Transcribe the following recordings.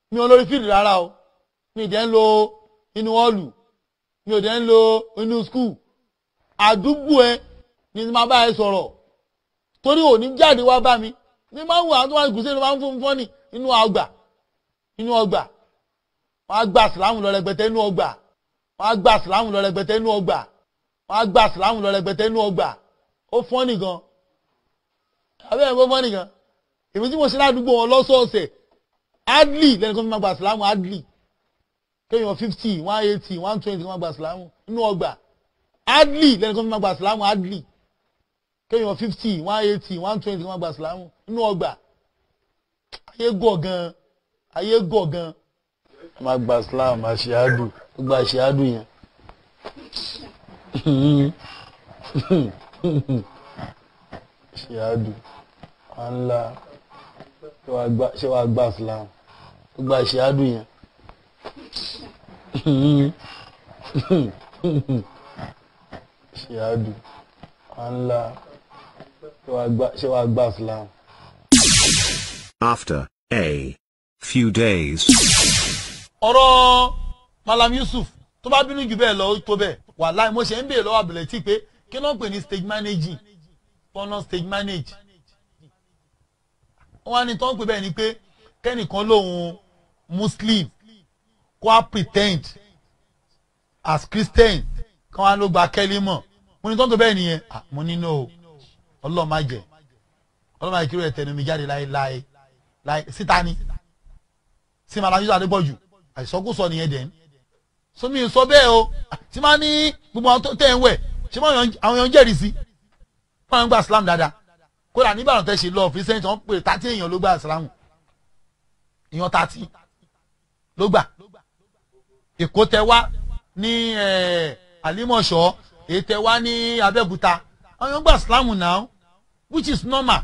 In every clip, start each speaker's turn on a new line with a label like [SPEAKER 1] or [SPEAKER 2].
[SPEAKER 1] mi ò lórí fíìlì rárá o mi ì dẹ́ ń lo inú ọ́ọ̀lù mi ò dẹ́ ń lo inú skul àdúgbò ẹ ni máa bá ẹ sọ̀rọ̀ torí òní jáde wá bá mi ní máa ń wọ àwọn tó wà ní gùsẹ́ ló máa ń fún fún ní inú ọgbà inú ọgbà wọ́n á gba sìláàmù lọ rẹpẹtẹ inú ọgbà wọ́n á gba sìláàmù lọ rẹpẹtẹ inú ọgbà wọ́n á gba sìláàmù lọ rẹpẹtẹ inú ọgbà ó fọ́n nìkan abẹ́rẹ́ bó fọ́n nìkan èmi tí mo ṣe ládùúgbò wọn lọ́sọ̀ọ̀sẹ̀ adli lẹ́nu kan fi máa gba sìláàmù adli kéèyàn fifty one eighty one twenty kan máa gba sìláàmù inú ọgbà adli lẹ́nu kan fi máa gba sìláàmù adli kéèyàn fifty one eighty one twenty kan máa gba sìláàmù inú ọgbà ayé gọ̀ gan ayé gọ̀ gan máa gba sìláàmù àṣìádù gbogbo àṣìádù yẹn àṣìádù ànlá ṣé wàá gba sìláàmù gbogbo àṣìádù yẹn àṣìádù ànlá ṣé wàá gba sìláàmù.
[SPEAKER 2] After a few days.
[SPEAKER 1] ọ̀rọ̀ Malam Yusuf tó bá bínú jù bẹ́ẹ̀ lọ ó tó bẹ́ẹ̀ wàláì mo ṣe ń béèrè lọ́wọ́ àbẹ̀lẹ̀ tí pé kí ló ń pè ní stage managing fọ́nà stage manage. wọ́n wá ní tó ń pè bẹ́ẹ̀ ni pé kẹ́nìkan lòun Muslim kó a pretend as Christian kí wọ́n á ló gba kẹ́lí mọ̀ mo ní tó ń pè bẹ́ẹ̀ nìyẹn Ah, mo ní no ọlọ́ọ̀ má jẹ́ ọlọ́ọ̀ má jẹ́ kí ló yẹ tẹnu mi jáde láéláé láé síta ni sí Malam Yusuf Adébọ̀jù àìsọkúsọ nìyẹn dẹ̀ ń sómi sọ bẹ́ẹ̀ o tí máa ní gbogbo àwọn tó tẹ̀ ń wẹ̀ ṣé máa yan- àwọn èèyàn jẹ́rìí sí wọ́n ń gba Islam dáadáa kódà ní Ìbàdàn tẹ́ ṣe lọ fi sẹ́yìn tí wọ́n pè tàtí èèyàn ló gba Islam èèyàn tàtí ló gbà Èkó tẹ wá ní eh, Àlímọ̀ṣọ́ èyí tẹ wá ní Abẹ́òkúta àwọn èèyàn gba Islam now which is normal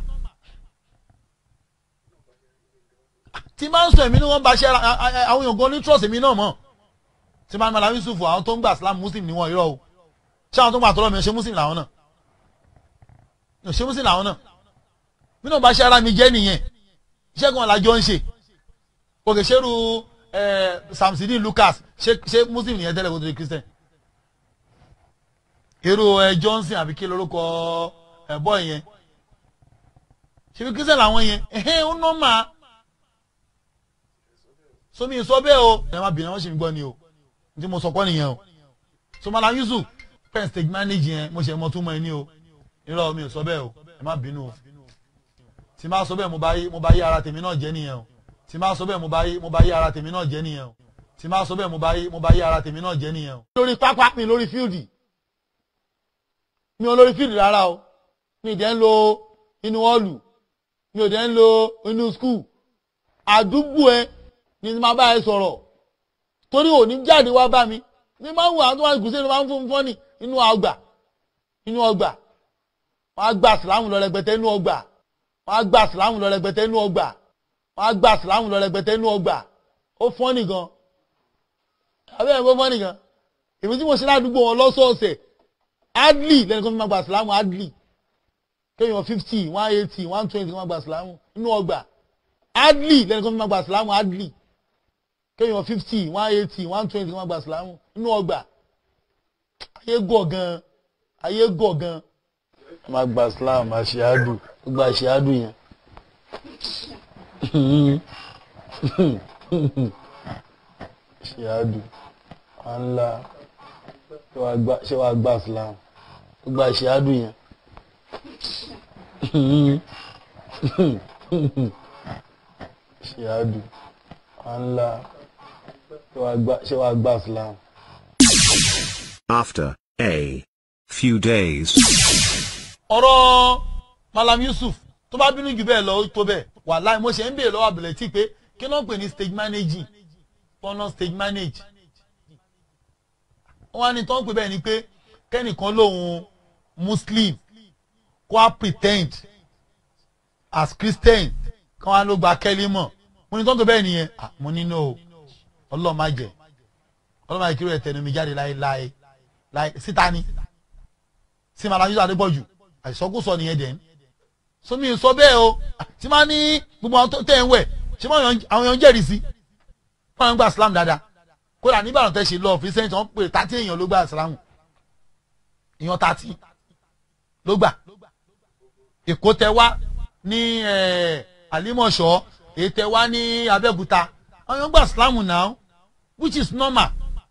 [SPEAKER 1] tí máa ń sọ èmi ni wọ́n bá ṣe ara a- a- àwọn èèyàn gan ní trust èmi náà mọ̀ tí máa ń Malam Yusuf àwọn tó ń gbà Islam Muslim ni wọ́n irọ́ o ṣé àwọn tó ń gbà tọ́lọ́ mi ṣe Muslim làwọn náà mi ò ṣe Muslim làwọn náà mi náà bá ṣe ara mi jẹ́ nìyẹn iṣẹ́ kan làjọ ń ṣe òkè ṣerú Samsidi Lucas ṣe ṣe Muslim nìyẹn tẹ́lẹ̀ kó tó di Christian irú ẹ Johnson àbí kí lorúkọ ẹ bọ́ yẹn ṣe fi Christian làwọn yẹn ẹ̀hẹ́n ó nọ́ọ̀mà somi sọ bẹ́ẹ̀ o ẹ má bìnrin wọn ṣe ń gbọ́ ni o n tí mo sọ kọ́ nìyẹn o so Malam Yusuf pen stage manage yẹn mo ṣe mọ tún mọ ẹ ní o irọ́ mi ò sọ bẹ́ẹ̀ o ẹ má bínú o tí máa sọ bẹ́ẹ̀ mo bá yí mo bá yí ara tèmi náà jẹ́ nìyẹn o tí máa sọ bẹ́ẹ̀ mo bá yí mo bá yí ara tèmi náà jẹ́ nìyẹn o tí máa sọ bẹ́ẹ̀ mo bá yí mo bá yí ara tèmi náà jẹ́ nìyẹn o. lórí pápá mi lórí fíìdì mi ò lórí fíìdì rárá o mi ì dẹ́ ń lo inú ọ́ọ̀lù mi ò dẹ́ ń lo inú skul àdúgbò ẹ ni máa bá ẹ sọ̀rọ̀ torí òní jáde wá bá mi ní máa ń wọ àwọn tó wà ní gùsẹ́ ló máa ń fún fún ní inú ọgbà inú ọgbà wọ́n á gba sìláàmù lọ rẹpẹtẹ inú ọgbà wọ́n á gba sìláàmù lọ rẹpẹtẹ inú ọgbà wọ́n á gba sìláàmù lọ rẹpẹtẹ inú ọgbà ó fọ́n nìkan abẹ́rẹ́ bó fọ́n nìkan èmi tí mo ṣe ládùúgbò wọn lọ́sọ̀ọ̀sẹ̀ adli lẹ́nu kan fi máa gba sìláàmù adli kéèyàn fifty one eighty one twenty kan máa gba sìláàmù inú ọgbà adli lẹ́nu kan fi máa gba sìláàmù adli kéèyàn fifty one eighty one twenty kan máa gba sìláàmù inú ọgbà ayé gọ̀ gan ayé gọ̀ gan máa gba Islam àṣìádù gbogbo àṣìádù yẹn. àṣìádù ànlá ṣé wàá gba Islam gbogbo àṣìádù yẹn. àṣìádù ànlá ṣé wàá gba Islam.
[SPEAKER 2] After a few days.
[SPEAKER 1] ọ̀rọ̀ Malam Yusuf tó bá bínú jù bẹ́ẹ̀ lọ ó tó bẹ́ẹ̀ wàláì mo ṣe ń béèrè lọ́wọ́ àbẹ̀lẹ̀ tí pé kí ló ń pè ní stage managing fọ́nà stage manage. wọ́n á ní tó ń pè bẹ́ẹ̀ ni pé kẹ́nìkan lòun Muslim kó a pretend as Christian kí wọ́n á ló gba kẹ́lí mọ̀ mo ní tó ń pè bẹ́ẹ̀ nìyẹn Ah, mo ní no ọlọ́ọ̀ má jẹ́ ọlọ́ọ̀ má jẹ́ kí ló yẹ tẹnu mi jáde láéláé láé síta ni sí Malam Yusuf Adébọ̀jù àìsọkúsọ nìyẹn dẹ̀ ń sómi sọ bẹ́ẹ̀ o tí máa ní gbogbo àwọn tó tẹ̀ ń wẹ̀ ṣé máa yan- àwọn èèyàn jẹ́rìí sí wọ́n ń gba islam dáadáa kódà nígbàdàn tẹ́ ṣe lọ fi sẹ́ńtì wọ́n pè tàtí èèyàn ló gba islam èèyàn tàtí ló gbà èkó tẹ wá ní àlímọ̀ṣọ́ èyí tẹ wá ní abẹ́òkúta àwọn èèyàn gba islam now which is normal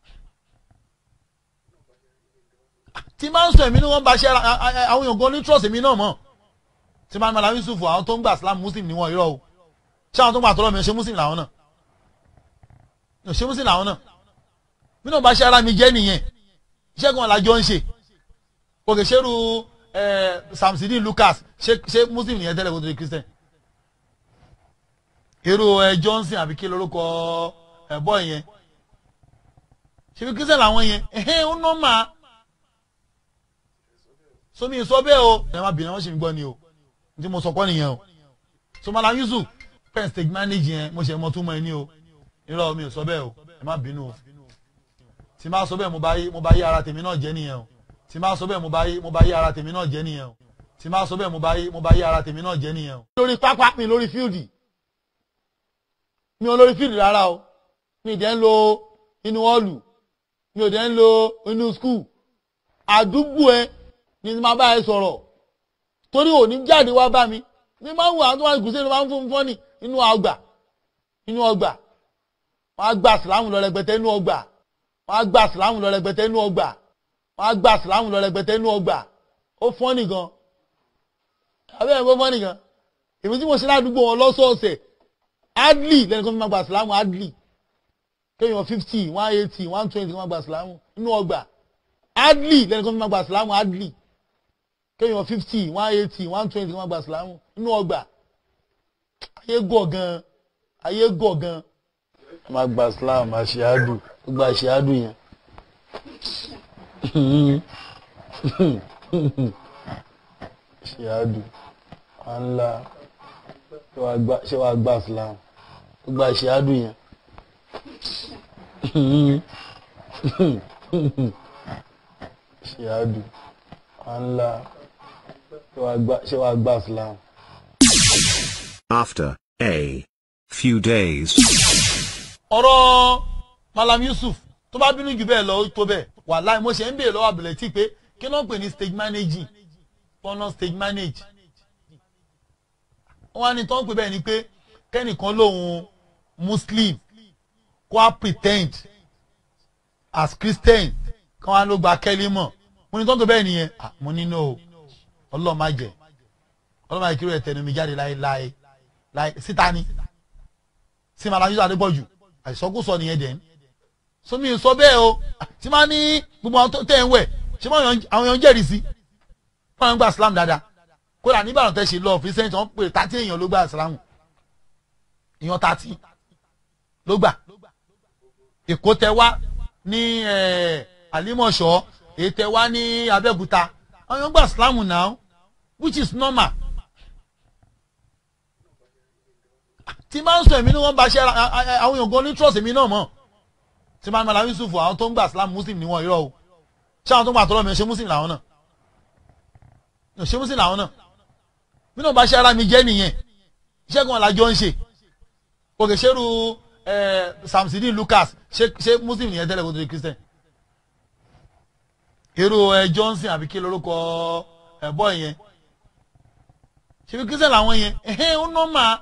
[SPEAKER 1] tí máa ń sọ èmi ni wọ́n bá ṣe àwọn èèyàn gan ní trust èmi náà mọ̀ tí máa ń mọ̀lá yusufu àwọn tó ń gbà islam muslim ni wọ́n irọ́ o ṣé àwọn tó ń gbà tọ́lọ́ mi ṣe muslim làwọn náà ṣe muslim làwọn náà mi náà bá ṣe ara mi jẹ́ nìyẹn iṣẹ́ kan làjọ ń ṣe òkè ṣerú samsidi lucas ṣe muslim nìyẹn tẹ́lẹ̀ kó tó di christian irú johnson àbí kí lorúkọ ẹ̀bọ́ yẹn ṣe bí christian làwọn yẹn ẹ̀hẹ́n ó nọ́ máa somi sọ bẹ́ẹ̀ o ẹ má bìnrin wọn ṣe ń gbọ́ ni o tí mo sọ kọ́ nìyẹn o somala yusuf pen stage manage yẹn mo ṣe mọ tún mọ ẹ ní o irọ́ mi ò sọ bẹ́ẹ̀ o ẹ má bínú o tí má sọ bẹ́ẹ̀ mo bá yí mo bá yí ara tèmi náà jẹ́ nìyẹn o tí má sọ bẹ́ẹ̀ mo bá yí mo bá yí ara tèmi náà jẹ́ nìyẹn o tí má sọ bẹ́ẹ̀ mo bá yí mo bá yí ara tèmi náà jẹ́ nìyẹn o. lórí pápá mi lórí fíìdì mi ò lórí fíìdì rárá o mi ì dẹ́ ń lo inú ọ́ọ̀lù mi ò dẹ́ ń lo inú skul àdúgbò ẹ ni máa bá ẹ sọ̀rọ̀ torí òní jáde wá bá mi ní máa ń wà tó wà gùsẹ́ ló máa ń fún fọ́nì inú ọgbà inú ọgbà wọ́n á gba sìlámù lọ rẹpẹtẹ inú ọgbà wọ́n á gba sìlámù lọ rẹpẹtẹ inú ọgbà wọ́n á gba sìlámù lọ rẹpẹtẹ inú ọgbà ó fọ́nì gan abẹ́ ẹ̀ kó fọ́nì gan èmi tí mo ṣe ládùúgbò wọn lọ́sọ̀ọ̀sẹ̀ adli lẹ́nu kan fi máa gba sìlámù adli kéèyàn fifty one eighty one twenty máa gba sìlámù inú ọgbà adli lẹ́nu kan fi máa gba sìlámù adli kéèyàn fifty one eighty one twenty wọn gba sìlámù inú ọgbà ayé gọ̀ gan ayé gọ̀ gan. ẹ máa gba sìlámù àṣìádù gba àṣìádù yẹn. àṣìádù ńlá ṣé wàá gba sìlámù gba àṣìádù yẹn. àṣìádù ńlá ṣé wàá gba islam.
[SPEAKER 2] After a few days.
[SPEAKER 1] ọ̀rọ̀ malam yusuf tó bá bínú jù bẹ́ẹ̀ lọ ó tó bẹ́ẹ̀ wàláì mo ṣe ń béèrè lọ́wọ́ àbẹ̀lẹ̀ tí pé kí ló ń pè ní stage managing tọ́nà stage manage. wọ́n á ní tó ń pè bẹ́ẹ̀ ni pé kẹ́nìkan lòun muslim kó a pretend as christian kí wọ́n á ló gba kẹ́lí mọ̀ mo ní tó ń pè bẹ́ẹ̀ nìyẹn mo ní no ọlọ́ọ̀ má jẹ ọlọ́ọ̀ má jẹ kí ló yẹ tẹnu mi jáde láéláé láé síta ni sí màá lájú àdébọ̀jù àìsọkúsọ nìyẹn dẹ̀ ń sómi sọ bẹ́ẹ̀ o tí máa ní gbogbo àwọn tẹ̀ ń wẹ̀ ṣé àwọn èèyàn jẹ́rìí sí wọ́n ń gba islam dáadáa kódà nígbàdàn tẹ́ ṣe lọ fi sẹ́ńtì wọ́n pè tàtí èèyàn ló gba islam èèyàn tàtí ló gbà èkó tẹ wá ní àlímọ̀ṣọ́ èyí tẹ wá ní abẹ́òkúta àwọn èèyàn gba islam now which is normal. tí máa ń sọ èmi ni wọ́n bá ṣe àwọn èèyàn gan ní trust èmi náà mọ̀ tí máa ń mọ̀lá yusufu àwọn tó ń gbà islam muslim ni wọ́n irọ́ o ṣé àwọn tó ń gbà tọ́lọ́ mi ṣe muslim làwọn náà ṣe muslim làwọn náà bí náà bá ṣe ara mi jẹ́ nìyẹn iṣẹ́ kan làjọ ń ṣe òkè ṣerú samsidi lucas ṣe muslim nìyẹn tẹ́lẹ̀ kó tó di christian irú johnson àbí kí lorúkọ ẹ̀bọ́ yẹn ṣe bí christian làwọn yẹn ẹ̀hẹ́n ó nọ́ máa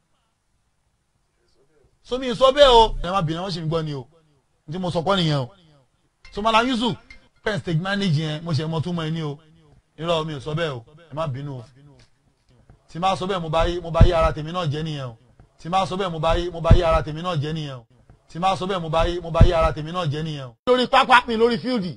[SPEAKER 1] somi sọ bẹ́ẹ̀ o ẹ má bìnrin wọn ṣe ń gbọ́ ni o tí mo sọ kọ́ nìyẹn o somala yusuf pen stage manage yẹn mo ṣe mọ tún mọ ẹ ní o irọ́ mi ò sọ bẹ́ẹ̀ o ẹ má bínú o tí má sọ bẹ́ẹ̀ mo bá yí mo bá yí ara tèmi náà jẹ́ nìyẹn o tí má sọ bẹ́ẹ̀ mo bá yí mo bá yí ara tèmi náà jẹ́ nìyẹn o tí má sọ bẹ́ẹ̀ mo bá yí mo bá yí ara tèmi náà jẹ́ nìyẹn o. lórí pápá mi lórí fíìdì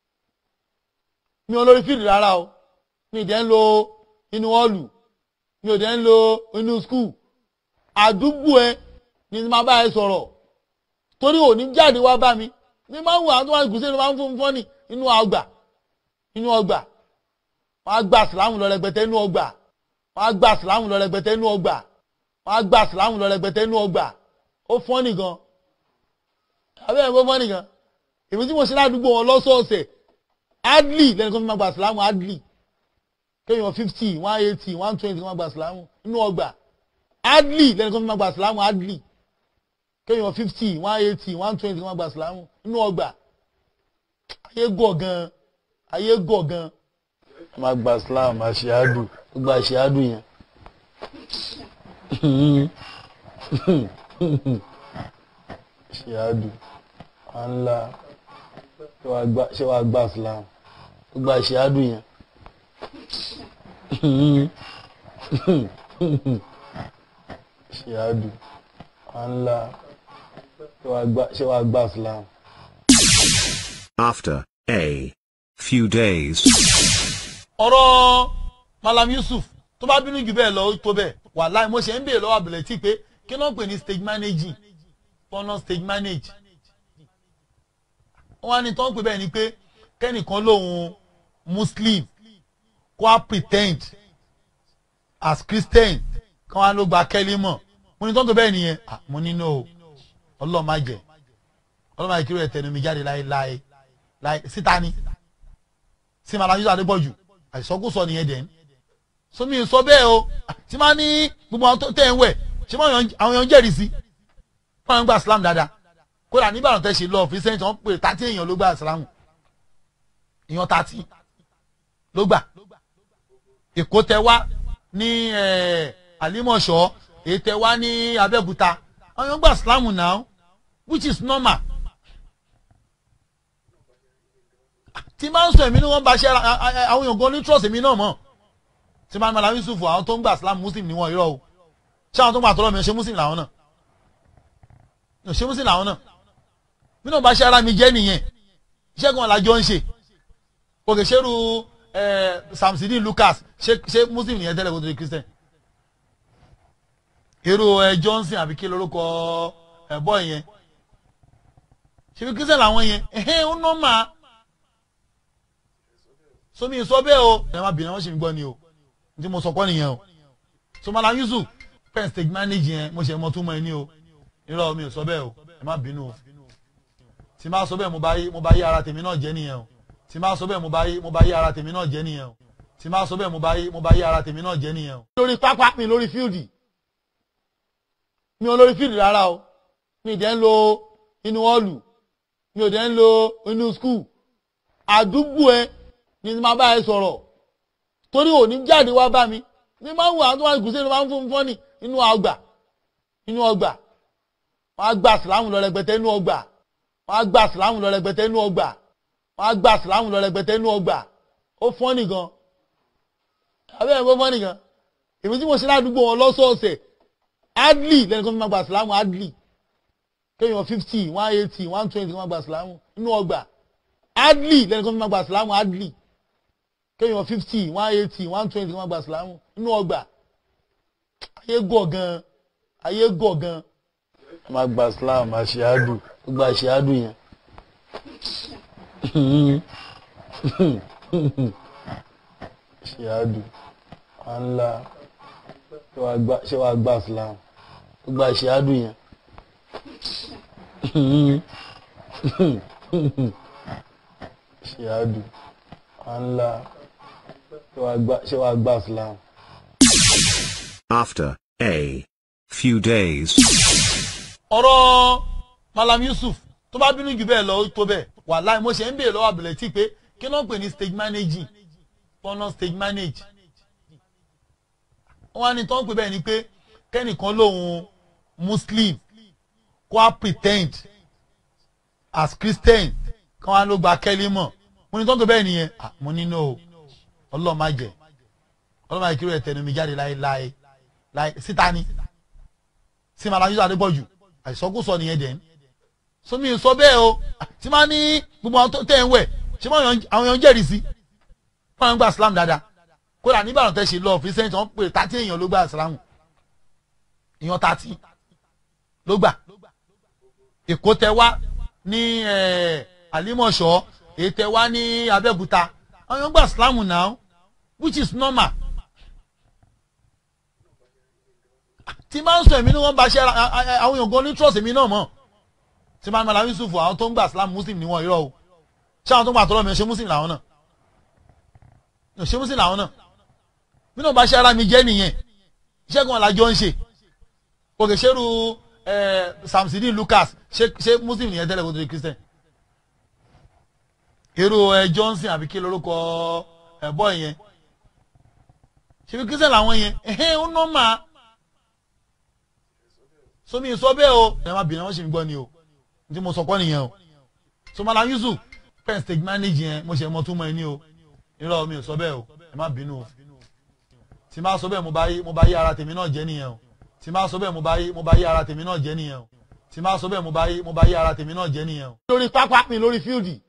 [SPEAKER 1] mi ò lórí fíìdì rárá o mi ì dẹ́ ń lo inú ọ́ọ̀lù mi ò dẹ́ ń lo inú skul àdúgbò ẹ ni máa bá ẹ sọ̀rọ̀ torí òní jáde wá bá mi ní máa ń wà tó wà gùsẹ́ ló máa ń fún fọ́nì inú ọgbà inú ọgbà wọ́n á gba sìlámù lọ rẹpẹtẹ inú ọgbà wọ́n á gba sìlámù lọ rẹpẹtẹ inú ọgbà wọ́n á gba sìlámù lọ rẹpẹtẹ inú ọgbà ó fọ́nì gan abẹ́ ẹ̀ kó fọ́nì gan èmi tí mo ṣe ládùúgbò wọn lọ́sọ̀ọ̀sẹ̀ adli lẹ́nu kan fi máa gba sìlámù adli kéèyàn fifty one eighty one twenty máa gba sìlámù inú ọgbà adli lẹ́nu kan fi máa gba sìlámù adli kéèyàn fifty one eighty one twenty wọn gba ìsìlámù inú ọgbà ayé gọ̀ gan ayé gọ̀ gan. ẹ máa gba islam àṣìádù gba àṣìádù yẹn. àṣìádù ànlá ṣé wàá gba islam gba àṣìádù yẹn. àṣìádù ànlá ṣé wàá gba islam.
[SPEAKER 2] After a few days.
[SPEAKER 1] ọ̀rọ̀ malam yusuf tó bá bínú jù bẹ́ẹ̀ lọ ó tó bẹ́ẹ̀ wàláì mo ṣe ń béèrè lọ́wọ́ àbẹ̀lẹ̀ tí pé kí ló ń pè ní stage managing fọ́nà stage manage wọ́n á ní tó ń pè bẹ́ẹ̀ ni pé kẹ́nìkan lòun muslim kó a pretend as christian kí wọ́n á ló gba kẹ́lí mọ̀ mo ní tó ń pè bẹ́ẹ̀ nìyẹn Ah, mo ní no ọlọ́ọ̀ má jẹ́ ọlọ́ọ̀ má jẹ́ kí ló yẹ tẹnu mi jáde láéláé láé síta ni sí malam yusuf adébọ̀jù àìsọkúsọ nìyẹn dẹ̀ ní sómi sọ bẹ́ẹ̀ o tí máa ní gbogbo àwọn tó tẹ̀ ń wẹ̀ ṣé máa yan- àwọn èèyàn jẹ́rìí sí wọ́n ń gba islam dáadáa kódà nígbàdàn tẹ́ ṣe lọ fi sẹ́yìn tí wọ́n pè tàtí èèyàn ló gba islam èèyàn tàtí ló gbà èkó tẹ wá ní eh, àlímọ̀ṣọ́ èyí tẹ wá ní abẹ́òkúta àwọn èèyàn gba islam now which is normal tí máa ń sọ èmi ni wọ́n bá ṣe ara a- a- àwọn èèyàn gan ní trust èmi náà mọ̀ tí máa ń mọ̀lá yusuf àwọn tó ń gbà islam muslim ni wọ́n irọ́ o ṣé àwọn tó ń gbà tọ́lọ́ mi ṣe muslim làwọn náà ò ṣe muslim làwọn náà bí náà bá ṣe ara mi jẹ́ nìyẹn iṣẹ́ kan làjọ ń ṣe òkè ṣerú samsidi lucas ṣe ṣe muslim nìyẹn tẹ́lẹ̀ kó tó di christian irú ẹ johnson àbí kí lórúkọ ẹ bọ́ yẹn ṣe fi christian làwọn yẹn ẹ̀hẹ́n ó nọ́ọ̀mà somi sọ bẹ́ẹ̀ o ẹ má bìnrin wọn ṣe ń gbọ́ ni o n tí mo sọ kọ́ nìyẹn o so malam yusuf pen stage manage yẹn mo ṣe mọ túmọ̀ ẹ ní o irọ́ mi ò sọ bẹ́ẹ̀ o ẹ má bínú o tí má sọ bẹ́ẹ̀ mo bá yí mo bá yí ara tèmi náà jẹ́ nìyẹn o tí má sọ bẹ́ẹ̀ mo bá yí mo bá yí ara tèmi náà jẹ́ nìyẹn o tí má sọ bẹ́ẹ̀ mo bá yí mo bá yí ara tèmi náà jẹ́ nìyẹn o. lórí pápá mi lórí fíìdì mi ò lórí fíìdì rárá o mi ì dẹ́ ń lo inú họ́ọ̀lù mi ò dẹ́ ń lo inú skul àdúgbò ẹ ni máa bá ẹ sọ̀rọ̀ torí òní jáde wá bá mi ní máa ń wọ àwọn tó wà gùsẹ́ ló máa ń fún fọ́nì inú ọgbà inú ọgbà wọ́n á gba sìlámù lọ rẹpẹtẹ inú ọgbà wọ́n á gba sìlámù lọ rẹpẹtẹ inú ọgbà wọ́n á gba sìlámù lọ rẹpẹtẹ inú ọgbà ó fọ́nì gan abẹ́rẹ́ bó fọ́nì gan èmi tí mo ṣe ládùúgbò wọn lọ́sọ̀ọ̀sẹ̀ adli lẹ́nu kan fi máa gba sìlámù adli kéèyàn fifty one eighty one twenty kan máa gba sìlámù inú ọgbà adli lẹ́nu kan fi máa gba sìlámù adli kéèyàn fifty one eighty one twenty kan máa gba sìlámù inú ọgbà ayé gọ̀ gan ayé gọ̀ gan. a máa gba islam àṣìádù gba àṣìádù yẹn. àṣìádù ànlá ṣé wàá gba islam gba àṣìádù yẹn. àṣìádù ànlá ṣé wàá gba islam.
[SPEAKER 2] After a few days.
[SPEAKER 1] ọ̀rọ̀ malam yusuf tó bá bínú jù bẹ́ẹ̀ lọ ó tó bẹ́ẹ̀ wàláì mo ṣe ń béèrè lọ́wọ́ àbẹ̀lẹ̀ tí pé kí ló ń pè ní stage managing fọ́nà stage manage wọ́n á ní tó ń pè bẹ́ẹ̀ ni pé kẹ́nìkan lòun muslim kó a pretend as christian kí wọ́n á ló gba kẹ́lí mọ̀ mo ní tó ń pè bẹ́ẹ̀ nìyẹn Ah, mo ní no ọlọ́ọ̀ má jẹ́ ọlọ́ọ̀ má jẹ́ kí ló yẹ tẹnu mi jáde láéláé láé síta ni sí malam yusuf adébọ̀jù àìsọkúsọ nìyẹn dẹ̀ ní sómi sọ bẹ́ẹ̀ o tí máa ní gbogbo àwọn tó tẹ̀ ń wẹ̀ ṣé máa yan- àwọn èèyàn jẹ́rìí sí wọ́n ń gba islam dáadáa kódà nígbàdàn tẹ́ ṣe lọ fi sẹ́yìn tí wọ́n pè tàtí èèyàn ló gba islam èèyàn tàtí ló gbà èkó tẹ wá ní eh, àlímọ̀ṣọ́ èyí tẹ wá ní abẹ́òkúta àwọn èèyàn gba islam now which is normal tí máa ń sọ èmi ni wọ́n bá ṣe ara a- a- àwọn èèyàn gan ní trust èmi náà mọ̀ tí máa ń mọ̀lá yusuf àwọn tó ń gbà islam muslim ni wọ́n irọ́ o ṣé àwọn tó ń gbà tọ́lọ́ mi ṣe muslim làwọn náà ò ṣe muslim làwọn náà bí náà bá ṣe ara mi jẹ́ nìyẹn iṣẹ́ kan làjọ ń ṣe òkè ṣerú ẹ samsidi lucas ṣé ṣé muslim nìyẹn tẹ́lẹ̀ kó tó di christian èrò ẹ johnson àbí kí lorúkọ ẹ bọ́ yẹn ṣebí christian làwọn yẹn ẹ̀hẹ́n ó nọ́mà somi sọ bẹ́ẹ̀ o ẹ má bìnrin wọn ṣe mi gbọ́ ni o n tí mo sọ kọ́ nìyẹn o so malam yusuf pen stage manage yẹn mo ṣe mọ túmọ̀ ẹ ní o irọ́ mi ò sọ bẹ́ẹ̀ o ẹ má bínú o tí má sọ bẹ́ẹ̀ mo bá yí mo bá yí ara tèmi náà jẹ́ nìyẹn o tí má sọ bẹ́ẹ̀ mo bá yí mo bá yí ara tèmi náà jẹ́ nìyẹn o tí má sọ bẹ́ẹ̀ mo bá yí mo bá yí ara tèmi náà jẹ́ nìyẹn o. lórí pápá mi lórí fíìdì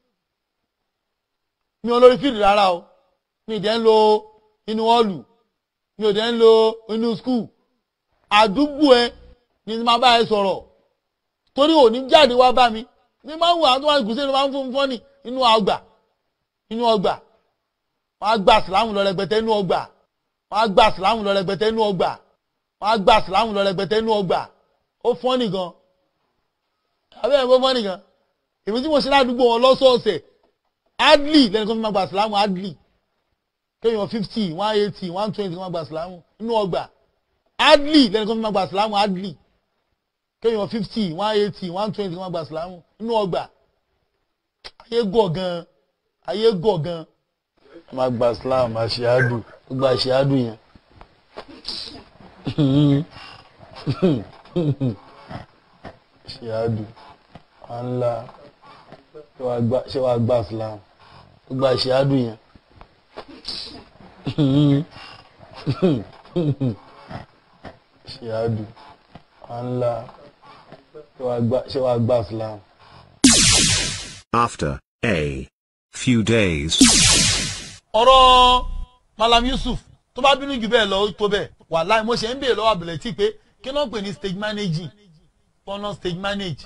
[SPEAKER 1] mi ò lórí fíìdì rárá o mi ì dẹ́ ń lo inú ọ́ọ̀lù mi ò dẹ́ ń lo inú skul àdúgbò ẹ ni mo máa bá ẹ sọ̀rọ̀ torí òní jáde wá bá mi ní máa ń wọ àwọn tó wà ní gùsẹ́ ló máa ń fún fún ní inú ọgbà inú ọgbà wọn á gba sìlámù lọ rẹpẹtẹ inú ọgbà wọn á gba sìlámù lọ rẹpẹtẹ inú ọgbà wọn á gba sìlámù lọ rẹpẹtẹ inú ọgbà ó fọ́n nìkan abẹ́rẹ́ bó fọ́n nìkan èmi tí mo ṣe ládùúgbò wọn lọ́sọ̀ọ̀sẹ̀ adli lẹ́nu kan fi máa gba sìlámù adli kéèyàn fifty one eighty one twenty kan máa gba sìlámù inú ọgbà adli lẹ́nu kan fi máa gba sìlámù adli kéèyàn fifty one eighty one twenty kan máa gba sìlámù inú ọgbà ayé gọ̀ gan ayé gọ̀ gan máa gba sìlámù àṣìádù gbogbo àṣìádù yẹn àṣìádù ànlá ṣé wàá gba sìlámù gbogbo àṣìádù yẹn àṣìádù ànlá ṣé wàá gba sìlámù.
[SPEAKER 2] After a few days.
[SPEAKER 1] ọ̀rọ̀ malam yusuf tó bá bínú jù bẹ́ẹ̀ lọ ó tó bẹ́ẹ̀ wàláì mo ṣe ń béèrè lọ́wọ́ àbẹ̀lẹ̀ tí pé kí ló ń pè ní stage managing tọ́nà stage manage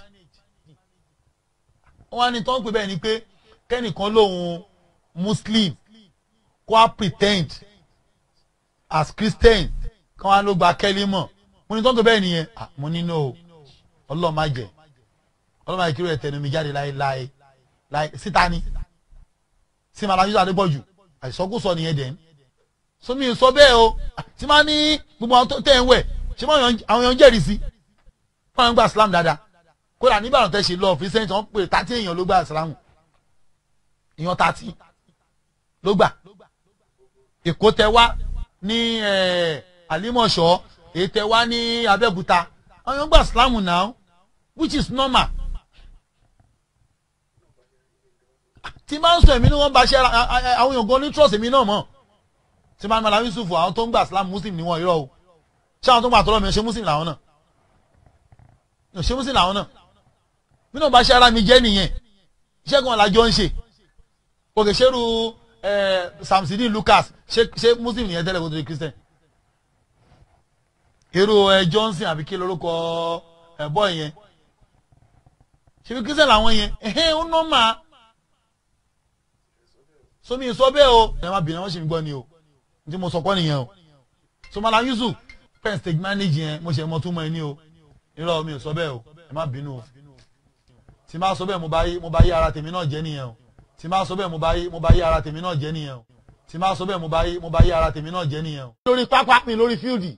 [SPEAKER 1] wọ́n á ní tó ń pè bẹ́ẹ̀ ni pé kẹ́nìkan lòun muslim kó a pretend as christian kí wọ́n á ló gba kẹ́lí mọ̀ mo ní tó ń pè bẹ́ẹ̀ nìyẹn Ah, mo ní no ọlọ́ọ̀ má jẹ́ ọlọ́ọ̀ má jẹ́ kí ló yẹ tẹnu mi jáde láéláé láé síta ni sí malam yusuf adébọ̀jù àìsọkúsọ nìyẹn dẹ̀ ń sómi sọ bẹ́ẹ̀ o tí máa ní gbogbo àwọn tó tẹ̀ ń wẹ̀ ṣé máa yan- àwọn èèyàn jẹ́rìí sí wọ́n ń gba islam dáadáa kódà nígbàdàn tẹ́ ṣe lọ fi sẹ́yìn wọ́n pè tàtí èèyàn ló gba islam èèyàn tàtí ló gbà èkó tẹ wá ní eh, àlímọ̀ṣọ́ èyí tẹ wá ní abẹ́òkúta àwọn èèyàn gba islam now which is normal tí máa ń sọ èmi ni wọ́n bá ṣe ara a- a- àwọn èèyàn gan ní trust èmi náà mọ̀ tí máa ń mọ̀lá yusuf àwọn tó ń gbà islam muslim ni wọ́n irọ́ o ṣé àwọn tó ń gbà tọ́lọ́ mi ṣe muslim làwọn náà mi ò ṣe muslim làwọn náà mi náà bá ṣe ara mi jẹ́ nìyẹn iṣẹ́ kan làjọ ń ṣe òkè ṣerú ẹ samsidi lucas ṣé ṣé muslim nìyẹn tẹ́lẹ̀ kó tó di christian èrò ẹ johnson àbí kí lorúkọ ẹ bọ́ yẹn ṣebí christian làwọn yẹn ẹ̀hẹ́n ó nọ́mà somi sọ bẹ́ẹ̀ o ẹ má bìnrin wọn ṣe mi gbọ́ ni o n tí mo sọ kọ́ nìyẹn o so malam yusuf pen stage manage yẹn mo ṣe mọ túmọ̀ ẹ ní o irọ́ mi ò sọ bẹ́ẹ̀ o ẹ má bínú o tí má sọ bẹ́ẹ̀ mo bá yí mo bá yí ara tèmi náà jẹ́ nìyẹn o tí má sọ bẹ́ẹ̀ mo bá yí mo bá yí ara tèmi náà jẹ́ nìyẹn o tí má sọ bẹ́ẹ̀ mo bá yí mo bá yí ara tèmi náà jẹ́ nìyẹn o. lórí pápá mi lórí fíìdì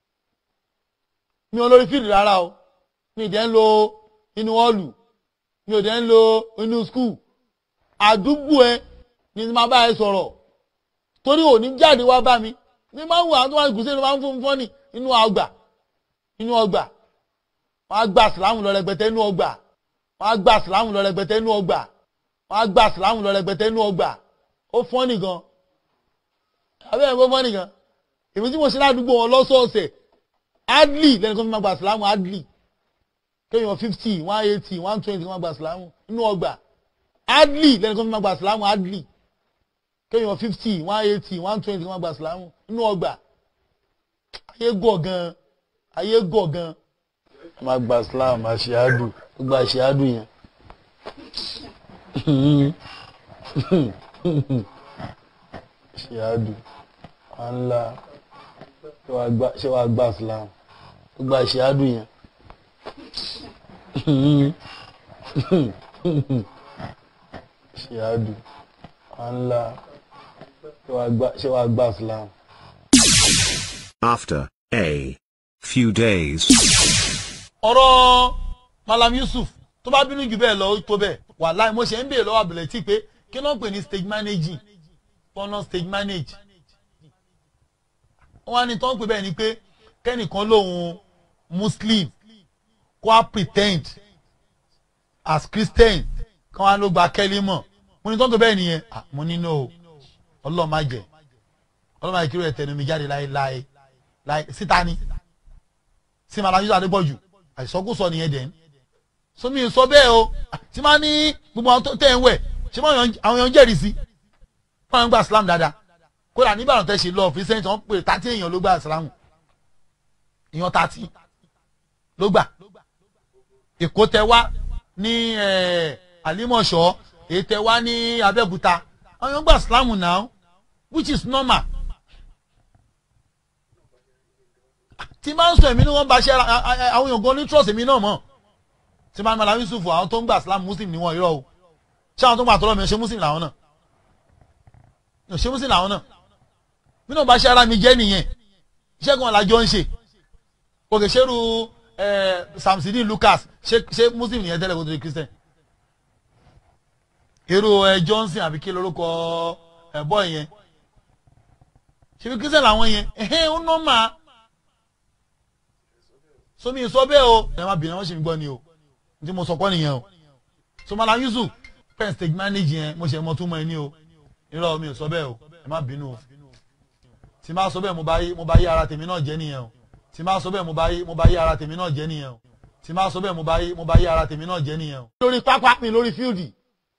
[SPEAKER 1] mi ò lórí fíìdì rárá o mi ì dẹ́ ń lo inú ọ́ọ̀lù mi ò dẹ́ ń lo inú skul àdúgbò ẹ ni máa bá ẹ sọ̀rọ̀ torí òní jáde wá bá mi ní máa ń wọ àwọn tó wà ní gùsẹ́ ló máa ń fún fún ní inú ọgbà inú ọgbà wọn á gba sìlámù lọ rẹpẹtẹ inú ọgbà wọn á gba sìlámù lọ rẹpẹtẹ inú ọgbà wọn á gba sìlámù lọ rẹpẹtẹ inú ọgbà ó fọ́n nìkan abẹ́rẹ́ bó fọ́n nìkan èmi tí mo ṣe ládùúgbò wọn lọ́sọ̀ọ̀sẹ̀ adli lẹ́nu kan fi máa gba sìlámù adli kéèyàn fifty one eighty one twenty kan máa gba sìlámù inú ọgbà adli lẹ́nu kan fi máa gba sìlámù adli kéèyàn fifty one eighty one twenty kan máa gba sìlámù inú ọgbà ayé gọ̀ gan ayé gọ̀ gan máa gba sìlámù àṣìádù gbogbo àṣìádù yẹn àṣìádù ànlá ṣé wàá gba sìlámù gbogbo àṣìádù yẹn àṣìádù ànlá ṣé wàá gba sìlámù.
[SPEAKER 2] After a few days.
[SPEAKER 1] ọ̀rọ̀ Malam Yusuf tó bá bínú jù bẹ́ẹ̀ lọ ó tó bẹ́ẹ̀ wàláì mo ṣe ń béèrè lọ́wọ́ àbẹ̀lẹ̀ tí pé kí ló ń pè ní stage managing pọ́nà stage manage wọ́n á ní tó ń pè bẹ́ẹ̀ ni pé kẹ́nìkan lòun muslim kó a pretend as christian kí wọ́n á ló gba kẹ́lí mọ̀ mo ní tó ń pè bẹ́ẹ̀ nìyẹn ah, mo ní no ọlọ́ọ̀ má jẹ́ ọlọ́ọ̀ má jẹ́ kí ló yẹ tẹnu mi jáde láéláé láé síta ni sí Malam Yusuf Adébọ̀jù àìsọkúsọ nìyẹn dẹ̀ sómi sọ bẹ́ẹ̀ o tí máa ní gbogbo àwọn tó tẹ̀ ń wẹ̀ ṣé máa àwọn èèyàn jẹ́rìí sí wọ́n ń gba Islam dáadáa kódà nígbàdàn tẹ́ ṣe lọ fíṣẹ́ tí wọ́n pè tàtí èèyàn ló gba Islam èèyàn tàtí ló gbà Èkó tẹ wá ní Àlímọ̀ṣọ́ èyí tẹ wá ní Abẹ́òkúta àwọn èèyàn gba Islam now which is normal tí máa ń sọ èmi ni wọ́n bá ṣe àwọn èèyàn gan ní trust èmi náà mọ̀ tí máa ń Malam Yusuf àwọn tó ń gba Islam Muslim ni wọ́n irọ́ o ṣé àwọn tó ń gba àtọ́lọ́ mi ṣe Muslim làwọn náà ṣe Muslim làwọn náà bí náà bá ṣe ara mi jẹ́ nìyẹn iṣẹ́ kan làjọ ń ṣe òkè ṣerú Samsidi Lucas ṣe Muslim nìyẹn tẹ́lẹ̀ kó tó di Christian irú Johnson àbí kí lórúkọ ẹ̀bọ́ yẹn ṣe bí Christian làwọn yẹn ẹ̀hẹ́n ó nọ́ máa somi sọ bẹ́ẹ̀ o ẹ má bìnrin wọn ṣe ń gbọ́ ni o tí mo sọ kọ́ nìyẹn o so Malam Yusuf pen stage manage yẹn mo ṣe mọ tún mọ ẹ ní o irọ́ mi ò sọ bẹ́ẹ̀ o ẹ má bínú o tí máa sọ bẹ́ẹ̀ mo bá yí mo bá yí ara tèmi náà jẹ́ nìyẹn o tí máa sọ bẹ́ẹ̀ mo bá yí mo bá yí ara tèmi náà jẹ́ nìyẹn o tí máa sọ bẹ́ẹ̀ mo bá yí mo bá yí ara tèmi náà jẹ́ nìyẹn o. lórí pápá mi lórí fíìdì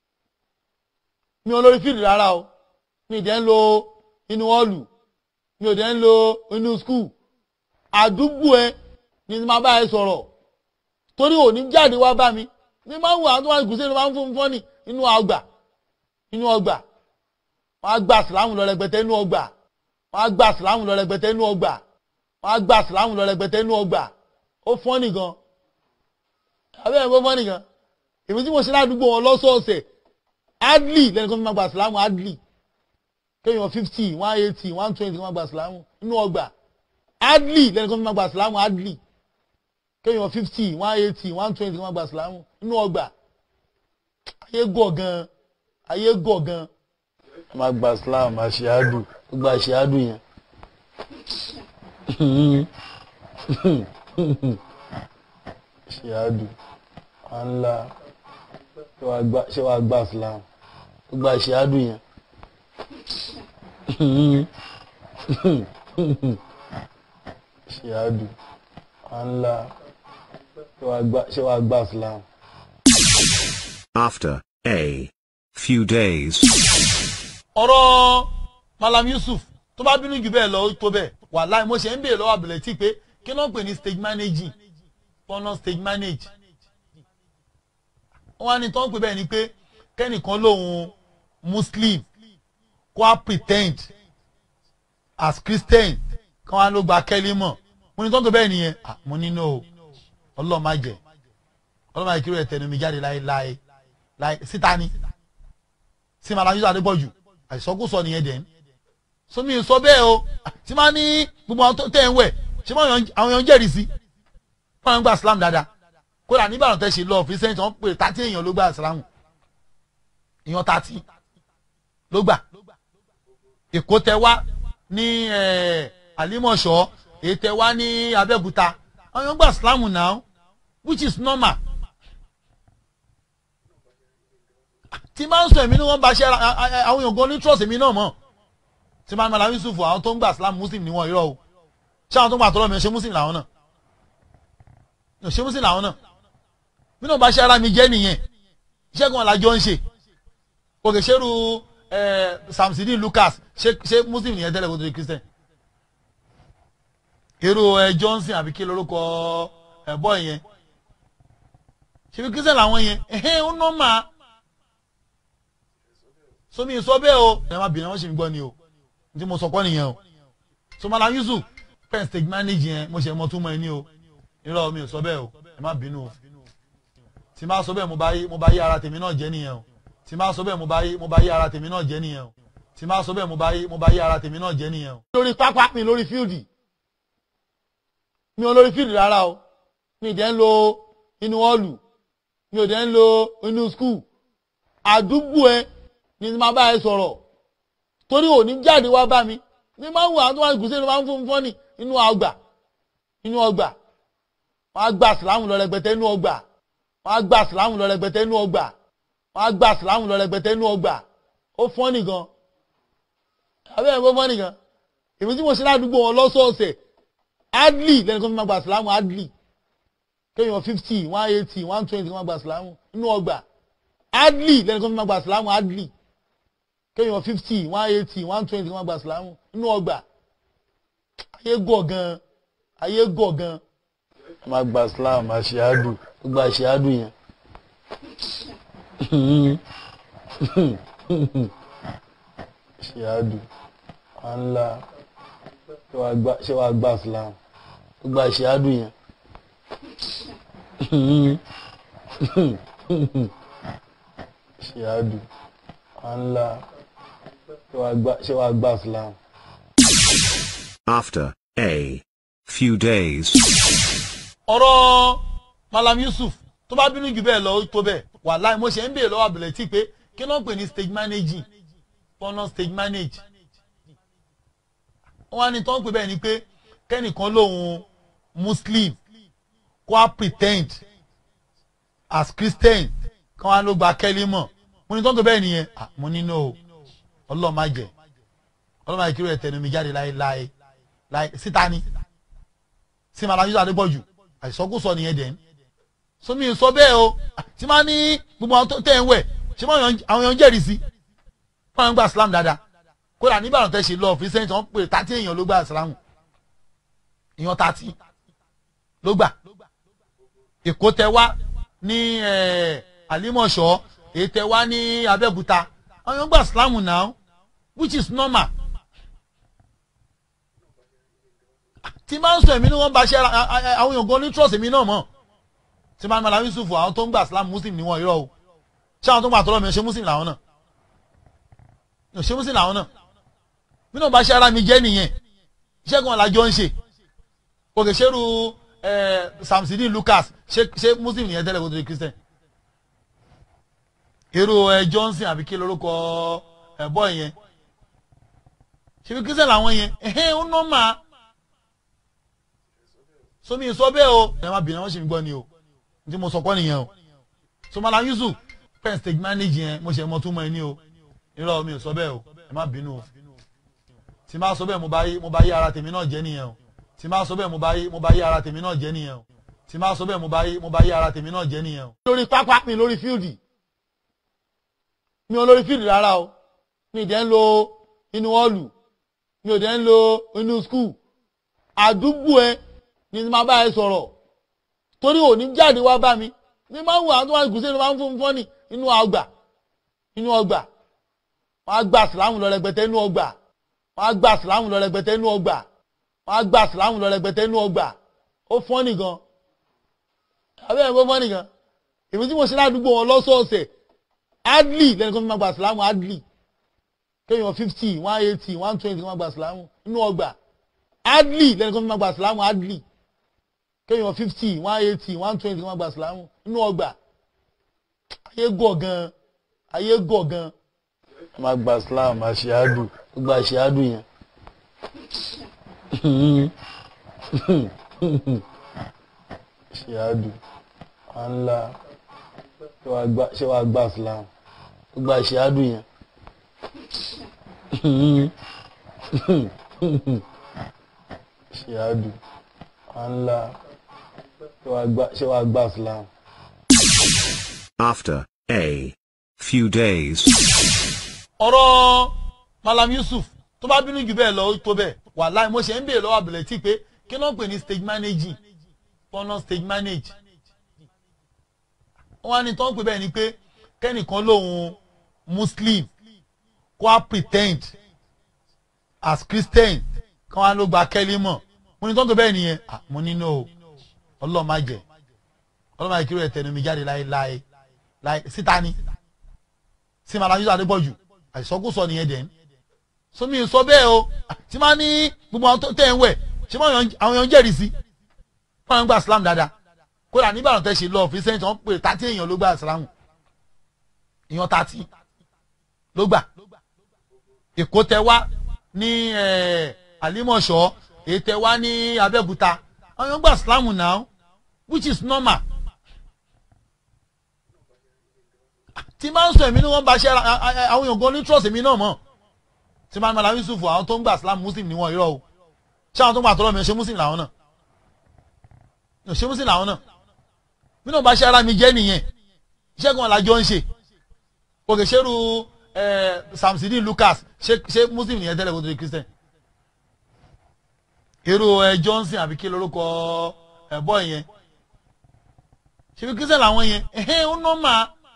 [SPEAKER 1] mi ò lórí fíìdì rárá o mi ì dẹ́ ń lo inú ọ́ọ̀lù mi ò dẹ́ ń lo inú skul àdúgbò ẹ ni máa bá ẹ sọ̀rọ̀ torí òní jáde wá bá mi ní máa ń wà tó wà gùsẹ́ ló máa ń fún fọ́nì inú ọgbà inú ọgbà wọ́n á gba sìlámù lọ rẹpẹtẹ inú ọgbà wọ́n á gba sìlámù lọ rẹpẹtẹ inú ọgbà wọ́n á gba sìlámù lọ rẹpẹtẹ inú ọgbà ó fọ́nì gan abẹ́ ẹ̀ kó fọ́nì gan èmi tí mo ṣe ládùúgbò wọn lọ́sọ̀ọ̀sẹ̀ adli lẹ́nu kan fi máa gba sìlámù adli kéèyàn fifty one eighty one twenty máa gba sìlámù inú ọgbà adli lẹ́nu kan fi máa gba sìlámù adli kéèyàn fifty one eighty one twenty máa gba sìlámù inú ọgbà ayé gọ̀ gan ayé gọ̀ gan máa gba islam àṣìádù gba àṣìádù yẹn àṣìádù ànlá ṣé wàá gba islam gba àṣìádù yẹn àṣìádù ànlá ṣé wàá gba islam.
[SPEAKER 2] After a few days.
[SPEAKER 1] ọ̀rọ̀ Malam Yusuf tó bá bínú jù bẹ́ẹ̀ lọ ó tó bẹ́ẹ̀ wàláì mo ṣe ń béèrè lọ́wọ́ àbẹ̀lẹ̀ tí pé kí ló ń pè ní stage managing pọ́nà stage manage wọ́n á ní tó ń pè bẹ́ẹ̀ ni pé kẹ́nìkan lòun Muslim kó a pretend as Christian kí wọ́n á ló gba kẹ́lí mọ̀ mo ní tó ń pè bẹ́ẹ̀ nìyẹn mo ní no ọlọ́ọ̀ má jẹ́ ọlọ́ọ̀ má jẹ́ kí ló yẹ tẹnu mi jáde láéláé láé síta ni sí Malam Yusuf Adébọ̀jù àìsọkúsọ nìyẹn dẹ̀ sómi sọ bẹ́ẹ̀ o tí máa ní gbogbo àwọn tó tẹ̀ ń wẹ̀ ṣé àwọn èèyàn jẹ́rìí sí wọ́n ń gba Islam dáadáa kódà nígbàdàn tẹ́ ṣe lọ fi sẹ́yìn tí wọ́n pè tàtí èèyàn ló gba Islam èèyàn tàtí ló gbà Èkó tẹ wá ní Àlímọ̀ṣọ́ èyí tẹ wá ní Abẹ́òkúta àwọn èèyàn gba Islam now which is normal tí máa ń sọ èmi ni wọ́n bá ṣe àwọn èèyàn gan ní trust èmi náà mọ̀ tí máa ń Malam Yusuf àwọn tó ń gba Islam Muslim ni wọ́n irọ́ o ṣé àwọn tó ń gba àtọ́lọ́ mi ṣe Muslim làwọn náà ṣe Muslim làwọn náà bí náà bá ṣe ara mi jẹ́ nìyẹn iṣẹ́ kan làjọ ń ṣe òkè ṣerú Samsidi Lucas ṣe Muslim nìyẹn tẹ́lẹ̀ kó tó di Christian irú Johnson àbí kí lórúkọ ẹ̀bọ́ yẹn ṣe bí Christian làwọn yẹn ẹ̀hẹ́n ó nọ́ máa somi sọ bẹ́ẹ̀ o ẹ má bìnrin wọn ṣe ń gbọ́ ni o tí mo sọ kọ́ nìyẹn o so Malam Yusuf pen stage manage yẹn mo ṣe mọ tún mọ ẹ ní o irọ́ mi ò sọ bẹ́ẹ̀ o ẹ má bínú o tí máa sọ bẹ́ẹ̀ mo bá yí mo bá yí ara tèmi náà jẹ́ nìyẹn o tí máa sọ bẹ́ẹ̀ mo bá yí mo bá yí ara tèmi náà jẹ́ nìyẹn o tí máa sọ bẹ́ẹ̀ mo bá yí mo bá yí ara tèmi náà jẹ́ nìyẹn o. lórí pápá mi lórí fíìdì mi ò lórí fíìdì rárá o mi dẹ̀ ń lo inú họ́ọ̀lù mi ò dẹ̀ ń lo inú skul àdúgbò ẹ ni màá bá ẹ sọ̀rọ̀ torí òní jáde wá bá mi ní máa ń wà tó wà ní gùsẹ́ ló máa ń fún fún ní inú ọgbà inú ọgbà wọ́n á gba sìlámù lọ rẹpẹtẹ inú ọgbà wọ́n á gba sìlámù lọ rẹpẹtẹ inú ọgbà wọ́n á gba sìlámù lọ rẹpẹtẹ inú ọgbà ó fọ́n nìkan abẹ́rẹ́ bó fọ́n nìkan èmi tí mo ṣe ládùúgbò wọn lọ́sọ̀ọ̀sẹ̀ adli lẹ́nu kan fi máa gba sìlámù adli kéèyàn fifty one eighty one twenty kan máa gba sìlámù inú ọgbà adli lẹ́nu kan fi máa gba sìlámù adli kéèyàn fifty one eighty one twenty kan máa gba sìlámù inú ọgbà ayé gọ̀ gan ayé gọ̀ gan ẹ máa gba sìlámù àṣìádù gbogbo àṣìádù yẹn àṣìádù wàhálà ṣé wàá gba sìlámù gbogbo àṣìádù yẹn àṣìádù wàhálà ṣé wàá gba sìlámù.
[SPEAKER 2] After a few days.
[SPEAKER 1] ọ̀rọ̀ Malam Yusuf tó bá bínú jù bẹ́ẹ̀ lọ ó tó bẹ́ẹ̀ wàláì mo ṣe ń béèrè lọ́wọ́ àbẹ̀lẹ̀ tí pé kí ló ń pè ní stage managing fọ́nà stage manage wọ́n á ní tó ń pè bẹ́ẹ̀ ni pé kẹ́nìkan lòun Muslim kó a pretend as Christian kí wọ́n á ló gba kẹ́lí mọ̀ mo ní tó ń pè bẹ́ẹ̀ nìyẹn Ah, mo ní no ọlọ́ọ̀ má jẹ́ ọlọ́ọ̀ má jẹ́ kí ló yẹ tẹnu mi jáde láéláé láé síta ni sí Malam Yusuf Adépọ̀jù àìsọkúsọ nìyẹn dẹ̀ ní sómi sọ bẹ́ẹ̀ o tí máa ní gbogbo àwọn tó tẹ̀ ń wẹ̀ ṣé máa yan- àwọn èèyàn jẹ́rìí sí wọ́n máa ń gba Islam dáadáa kódà nígbàdàn tẹ́ ṣe lọ fi sẹ́yìn tí wọ́n pè tàtí èèyàn ló gba Islam èèyàn tàtí ló gbà Èkó tẹ wá ní eh, Àlímọ̀ṣọ́ èyí tẹ wá ní Abẹ́òkúta àwọn èèyàn gba Islam now which is normal tí máa ń sọ èmi ni wọ́n bá ṣe ara a- a- àwọn èèyàn gan ní trust èmi náà mọ̀ tí máa ń Malam Yusuf àwọn tó ń gbà Islam Muslim ni wọ́n irọ́ o ṣé àwọn tó ń gbà tọ́lọ́ mi ṣe Muslim làwọn náà ò ṣe Muslim làwọn náà bí náà bá ṣe ara mi jẹ́ nìyẹn iṣẹ́ kan làjọ ń ṣe òkè ṣerú Samsidi Lucas ṣe ṣe Muslim nìyẹn tẹ́lẹ̀ kó tó di Christian irú ẹ Johnson àbí kí lórúkọ ẹ bọ́ yẹn ṣe fi Christian làwọn yẹn ẹ̀hẹ́n ó nọ́ọ̀mà somi sọ bẹ́ẹ̀ o ẹ má bìnrin wọn ṣe mi gbọ́ ni o n tí mo sọ kọ́ nìyẹn o so Malam Yusuf pen stage manage yẹn mo ṣe mọ túmọ̀ ẹ ní o irọ́ mi ò sọ bẹ́ẹ̀ o ẹ má bínú o tí má sọ bẹ́ẹ̀ mo bá yí mo bá yí ara tèmi náà jẹ́ nìyẹn o tí má sọ bẹ́ẹ̀ mo bá yí mo bá yí ara tèmi náà jẹ́ nìyẹn o tí má sọ bẹ́ẹ̀ mo bá yí mo bá yí ara tèmi náà jẹ́ nìyẹn o. lórí pápá mi lórí fíìdì mi ò lórí fíìdì rárá o mi ì dẹ́ ń lo inú họ́ọ̀lù mi ò dẹ́ ń lo inú skul àdúgbò ẹ ni màá bá ẹ sọ̀rọ̀ torí òní jáde wá bá mi ní máa ń wà tó wà ní gùsẹ́ ló máa ń fún fún ní inú ọgbà inú ọgbà wọ́n á gba sìlámù lọ rẹpẹtẹ inú ọgbà wọ́n á gba sìlámù lọ rẹpẹtẹ inú ọgbà wọ́n á gba sìlámù lọ rẹpẹtẹ inú ọgbà ó fọ́n nìkan abẹ́rẹ́ bó fọ́n nìkan èmi tí mo ṣe ládùúgbò wọn lọ́sọ̀ọ̀sẹ̀ adli lẹ́nu kan fi máa gba sìlámù adli kéèyàn fifty one eighty one twenty kan máa gba sìlámù inú ọgbà adli lẹ́nu kan fi máa gba sìlámù adli kéèyàn fifty one eighty one twenty kan máa gba sìlámù inú ọgbà ayé gọ̀ gan ayé gọ̀ gan ẹ máa gba sìlámù àṣìádù gbogbo àṣìádù yẹn àṣìádù wàhálà ṣé wàá gba sìlámù gbogbo àṣìádù yẹn àṣìádù wàhálà ṣé wàá gba sìlámù.
[SPEAKER 2] After a few days.
[SPEAKER 1] ọ̀rọ̀ Malam Yusuf tó bá bínú jù bẹ́ẹ̀ lọ ó tó bẹ́ẹ̀ wàláì mo ṣe ń béèrè lọ́wọ́ àbẹ̀lẹ̀ tí pé kí ló ń pè ní stage managing fọ́nà stage manage wọ́n á ní tó ń pè bẹ́ẹ̀ ni pé kẹ́nìkan lòun Muslim kó a pretend as Christian kí wọ́n á ló gba kẹ́lí mọ̀ mo ní tó ń pè bẹ́ẹ̀ nìyẹn Ah, mo ní no ọlọ́ọ̀ má jẹ́ ọlọ́ọ̀ má jẹ́ kí ló yẹ tẹnu mi jáde láéláé láé síta ni sí Malam Yusuf Adépọ̀jù àìsọkúsọ nìyẹn dẹ̀ ní sómi sọ bẹ́ẹ̀ o tí máa ní gbogbo àwọn tó tẹ̀ ń wẹ̀ ṣé máa yan- àwọn èèyàn jẹ́rìí sí wọ́n máa ń gba Islam dáadáa kódà nígbàdàn tẹ́ ṣe lọ fi sẹ́yìn tí wọ́n pè tàtí èèyàn ló gbà ìsìlámù èèyàn tàtí ló gbà èkó tẹ wá ní àlímọ̀ṣọ́ èyí tẹ wá ní abẹ́òkúta àwọn èèyàn gbà ìsìlámù now which is normal tí máa ń sọ èmi ni wọ́n bá ṣe àwọn èèyàn gan ní trust èmi náà mọ̀ tí máa ń mọ̀lá Yusuf àwọn tó ń gbà Islam Muslim ni wọ́n irọ́ o ṣé àwọn tó ń gbà tọ́lọ́ mi ṣe Muslim làwọn náà ṣe Muslim làwọn náà mi náà bá ṣe ara mi jẹ́ nìyẹn iṣẹ́ kan làjọ ń ṣe òkè ṣerú Samsidi Lucas ṣe Muslim nìyẹn tẹ́lẹ̀ kó tó di Christian èrò Johnson àbí kí lórúkọ ẹ̀bọ́ yẹn ṣe fi Christian làwọn yẹn ẹ̀hẹ́n ó nọ́ọ̀mà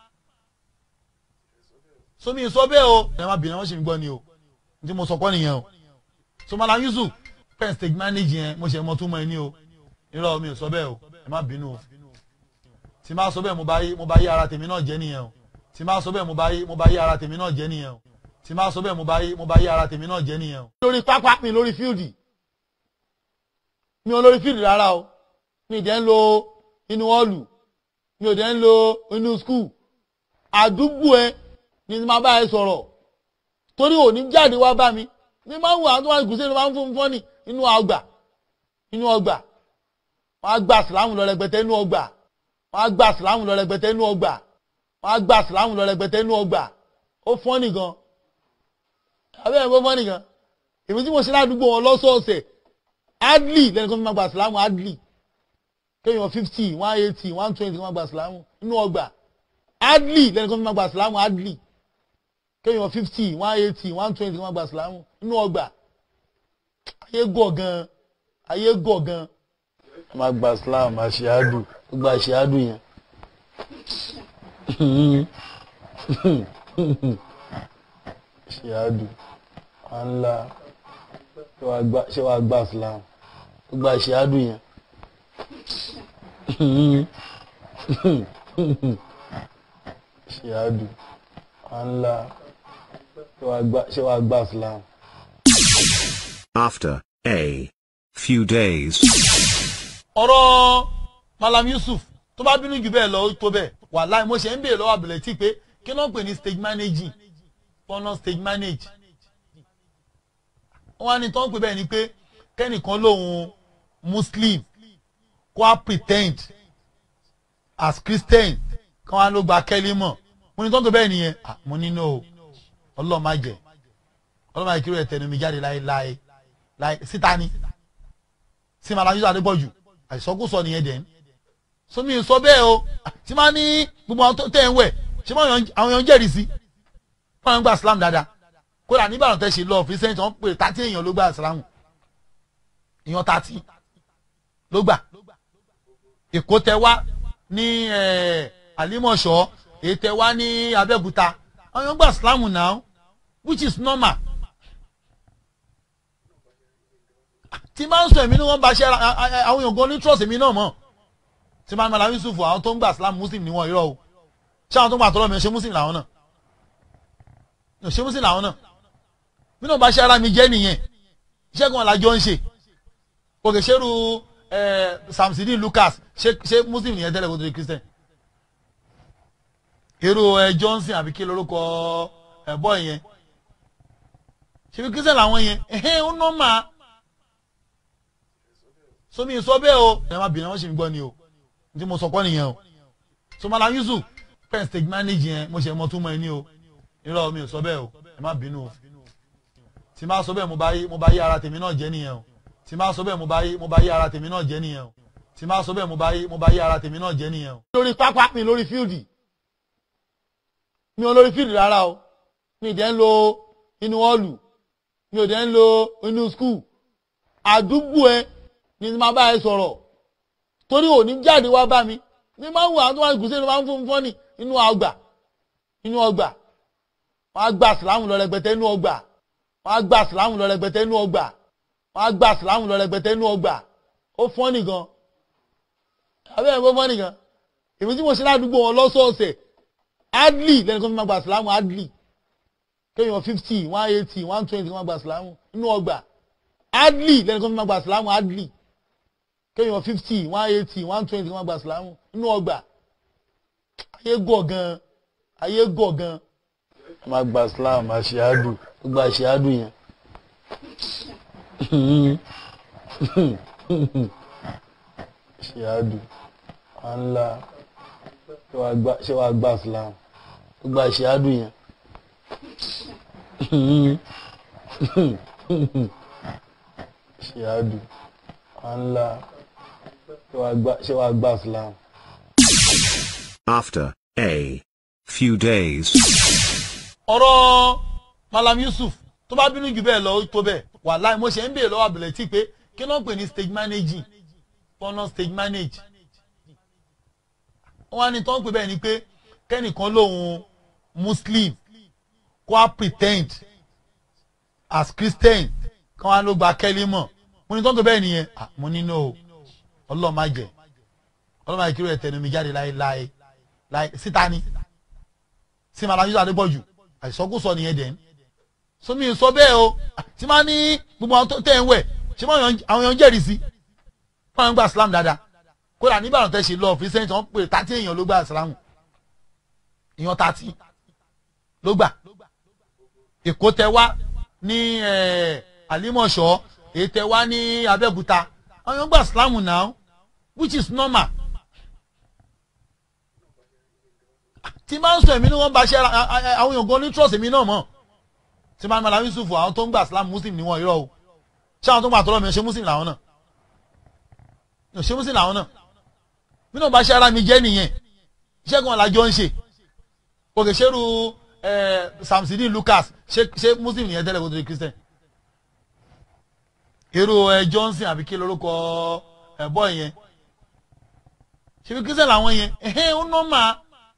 [SPEAKER 1] somi sọ bẹ́ẹ̀ o ẹ má bìnrin wọn ṣe mi gbọ́ ni o tí mo sọ kọ́ nìyẹn o so Malam Yusuf pen stage manage yẹn mo ṣe mọ túmọ̀ ẹ ní o irọ́ mi ò sọ bẹ́ẹ̀ o ẹ má bínú o tí má sọ bẹ́ẹ̀ mo bá yí mo bá yí ara tèmi náà jẹ́ nìyẹn o tí má sọ bẹ́ẹ̀ mo bá yí mo bá yí ara tèmi náà jẹ́ nìyẹn o tí má sọ bẹ́ẹ̀ mo bá yí mo bá yí ara tèmi náà jẹ́ nìyẹn o. lórí pápá mi lórí fíìdì mi ò lórí fíìdì rárá o mi ì dẹ́ ń lo inú ọ́ọ̀lù mi ò dẹ́ ń lo inú skul àdúgbò ẹ ni máa bá ẹ sọ̀rọ̀ torí òní jáde wá bá mi ní máa ń wọ àwọn tó wà ní gùsẹ́ ló máa ń fún fún ní inú ọgbà inú ọgbà wọ́n á gba sìláàmù lọ rẹpẹtẹ inú ọgbà wọ́n á gba sìláàmù lọ rẹpẹtẹ inú ọgbà wọ́n á gba sìláàmù lọ rẹpẹtẹ inú ọgbà ó fọ́n nìkan abẹ́rẹ́ bó fọ́n nìkan èmi tí mo ṣe ládùúgbò wọn lọ́sọ̀ọ̀sẹ̀ adli lẹ́nu kan fi máa gba sìláàmù adli kéèyàn fifty one eighty one twenty kan máa gba sìláàmù inú ọgbà adli lẹ́nu kan fi máa gba sìláàmù adli kéèyàn fifty one eighty one twenty kan máa gba sìláàmù inú ọgbà ayé gọ̀ gan ayé gọ̀ gan. máa gba sìláàmù àṣìádù gba àṣìádù yẹn. àṣìádù ànlá ṣé wàá gba sìláàmù gba àṣìádù yẹn. àṣìádù ànlá ṣé wàá gba sìláàmù.
[SPEAKER 2] After a few days.
[SPEAKER 1] ọ̀rọ̀ Malam Yusuf tó bá bínú jù bẹ́ẹ̀ lọ ó tó bẹ́ẹ̀ wàláì mo ṣe ń béèrè lọ́wọ́ àbẹ̀lẹ̀ tí pé kí ló ń pè ní stage managing fọ́nà stage manage. wọ́n wá ní tó ń pè bẹ́ẹ̀ ni pé kẹ́nìkan lòun Muslim kó a pretend as Christian kí wọ́n á ló gba kẹ́lí mọ̀ mo ní tó ń pè bẹ́ẹ̀ nìyẹn mo ní no ọlọ́ọ̀ má jẹ́ ọlọ́ọ̀ má jẹ́ kí ló yẹ tẹnu mi jáde láéláé láé síta ni sí Malam Yusuf Adébọ̀jù àìsọkúsọ nìyẹn dẹ̀ ń sómi sọ bẹ́ẹ̀ o tí máa ní gbogbo àwọn tó tẹ̀ ń wẹ̀ ṣé àwọn èèyàn ń jẹ́rìí sí wọ́n ń gba Islam dáadáa kódà nígbàdàn tẹ́ ṣe lọ fi sẹ́yìn tí wọ́n pè tàtí èèyàn ló gba Islam èèyàn tàtí ló gbà Èkó tẹ wá ní àlímọ̀ṣọ́ èyí tẹ wá ní Abẹ́òkúta àwọn èèyàn gba Islam now which is normal. tí máa ń sọ èmi ni wọ́n bá ṣe àwọn èèyàn gan ní trust èmi náà mọ̀ tí máa ń Malam Yusuf àwọn tó ń gbà Islam Muslim ni wọ́n irọ́ o ṣé àwọn tó ń gbà tọ́lọ́ mi ṣe Muslim làwọn náà ṣe Muslim làwọn náà mi náà bá ṣe ara mi jẹ́ nìyẹn iṣẹ́ kan làjọ ń ṣe òkè ṣerú Samsidi Lucas ṣe Muslim nìyẹn tẹ́lẹ̀ kó tó di Christian èrò Johnson àbí kí lórúkọ ẹ̀bọ́ yẹn ṣe fi Christian làwọn yẹn ẹ̀hẹ́n ó nọ́ọ̀mà somi sọ bẹ́ẹ̀ o ẹ má bìnrin wọn ṣe mi gbọ́ ni o tí mo sọ kọ́ nìyẹn o so Malam Yusuf pen stage manage yẹn mo ṣe mọ túmọ̀ ẹ ní o irọ́ mi ò sọ bẹ́ẹ̀ o ẹ má bínú o tí má sọ bẹ́ẹ̀ mo bá yí mo bá yí ara tèmi náà jẹ́ nìyẹn o tí má sọ bẹ́ẹ̀ mo bá yí mo bá yí ara tèmi náà jẹ́ nìyẹn o tí má sọ bẹ́ẹ̀ mo bá yí mo bá yí ara tèmi náà jẹ́ nìyẹn o. lórí pápá mi lórí fíìdì mi ò lórí fíìdì rárá o mi ì dẹ́ ń lo inú ọ́ọ̀lù mi ò dẹ́ ń lo inú skul àdúgbò ẹ ni máa bá ẹ sọ̀rọ̀ torí òní jáde wá bá mi ní máa ń wọ àwọn tó wà ní gùsẹ́ ló máa ń fún fún ní inú ọgbà inú ọgbà wọ́n á gba sìláàmù lọ rẹpẹtẹ inú ọgbà wọ́n á gba sìláàmù lọ rẹpẹtẹ inú ọgbà wọ́n á gba sìláàmù lọ rẹpẹtẹ inú ọgbà ó fọ́n nìkan abẹ́rẹ́ bó fọ́n nìkan èmi tí mo ṣe ládùúgbò wọn lọ́sọ̀ọ̀sẹ̀ adli lẹ́nu kan fi máa gba sìláàmù adli kéèyàn fifty one eighty one twenty kan máa gba sìláàmù inú ọgbà adli lẹ́nu kan fi máa gba sìláàmù adli kéèyàn fifty one eighty one twenty wọn gba ìsìlámù inú ọgbà ayé gọ̀ gan ayé gọ̀ gan. má gba islam àṣìádù gba àṣìádù yẹn. àṣìádù ànlá ṣé wàá gba islam gba àṣìádù yẹn. àṣìádù ànlá ṣé wàá gba islam.
[SPEAKER 2] After a few days.
[SPEAKER 1] ọ̀rọ̀ malam yusuf tó bá bínú jù bẹ́ẹ̀ lọ ó tó bẹ́ẹ̀ wàláì mo ṣe ń béèrè lọ́wọ́ àbẹ̀lẹ̀ tí pé kí ló ń pè ní stage managing pọ́nà stage manage wọ́n á ní tó ń pè bẹ́ẹ̀ ni pé kẹ́nìkan lòun muslim kó a pretend as christian kí wọ́n á ló gba kẹ́lí mọ̀ mo ní tó ń pè bẹ́ẹ̀ nìyẹn Ah, mo ní no ọlọ́ọ̀ má jẹ́ ọlọ́ọ̀ má jẹ́ kí ló yẹ tẹnu mi jáde láéláé láé síta ni sí malam yusuf adébọ̀jù àìsọkúsọ nìyẹn dẹ̀ sómi sọ bẹ́ẹ̀ o tí máa ní gbogbo àwọn tó tẹ̀ ń wẹ̀ ṣé máa yan- àwọn èèyàn jẹ́rìí sí wọ́n ń gba islam dáadáa kódà nígbàdàn tẹ́ ṣe lọ fíṣẹ́ǹtì wọ́n pè tàtí èèyàn ló gba islam èèyàn tàtí ló gbà èkó tẹ wá ní eh, àlímọ̀ṣọ́ èyí tẹ wá ní abẹ́òkúta àwọn èèyàn gba islam now which is normal tí máa ń sọ èmi ni wọ́n bá ṣe ara a- a- àwọn èèyàn gan ní trust èmi náà mọ̀ tí máa ń mọ̀lá yusufu àwọn tó ń gbà islam muslim ni wọ́n irọ́ o ṣé àwọn tó ń gbà tọ́lọ́ mi ṣe muslim làwọn náà yóò ṣe muslim làwọn náà mi náà bá ṣe ara mi jẹ́ nìyẹn iṣẹ́ kan làjọ ń ṣe òkè ṣerú ẹ samsidi lucas ṣe ṣe muslim nìyẹn tẹ́lẹ̀ kó tó di christian irú ẹ johnson àbí kí lorúkọ ẹ bọ́ yẹn ṣe bí christian làwọn yẹn ẹ̀hẹ́n ó nọ́ọ̀mà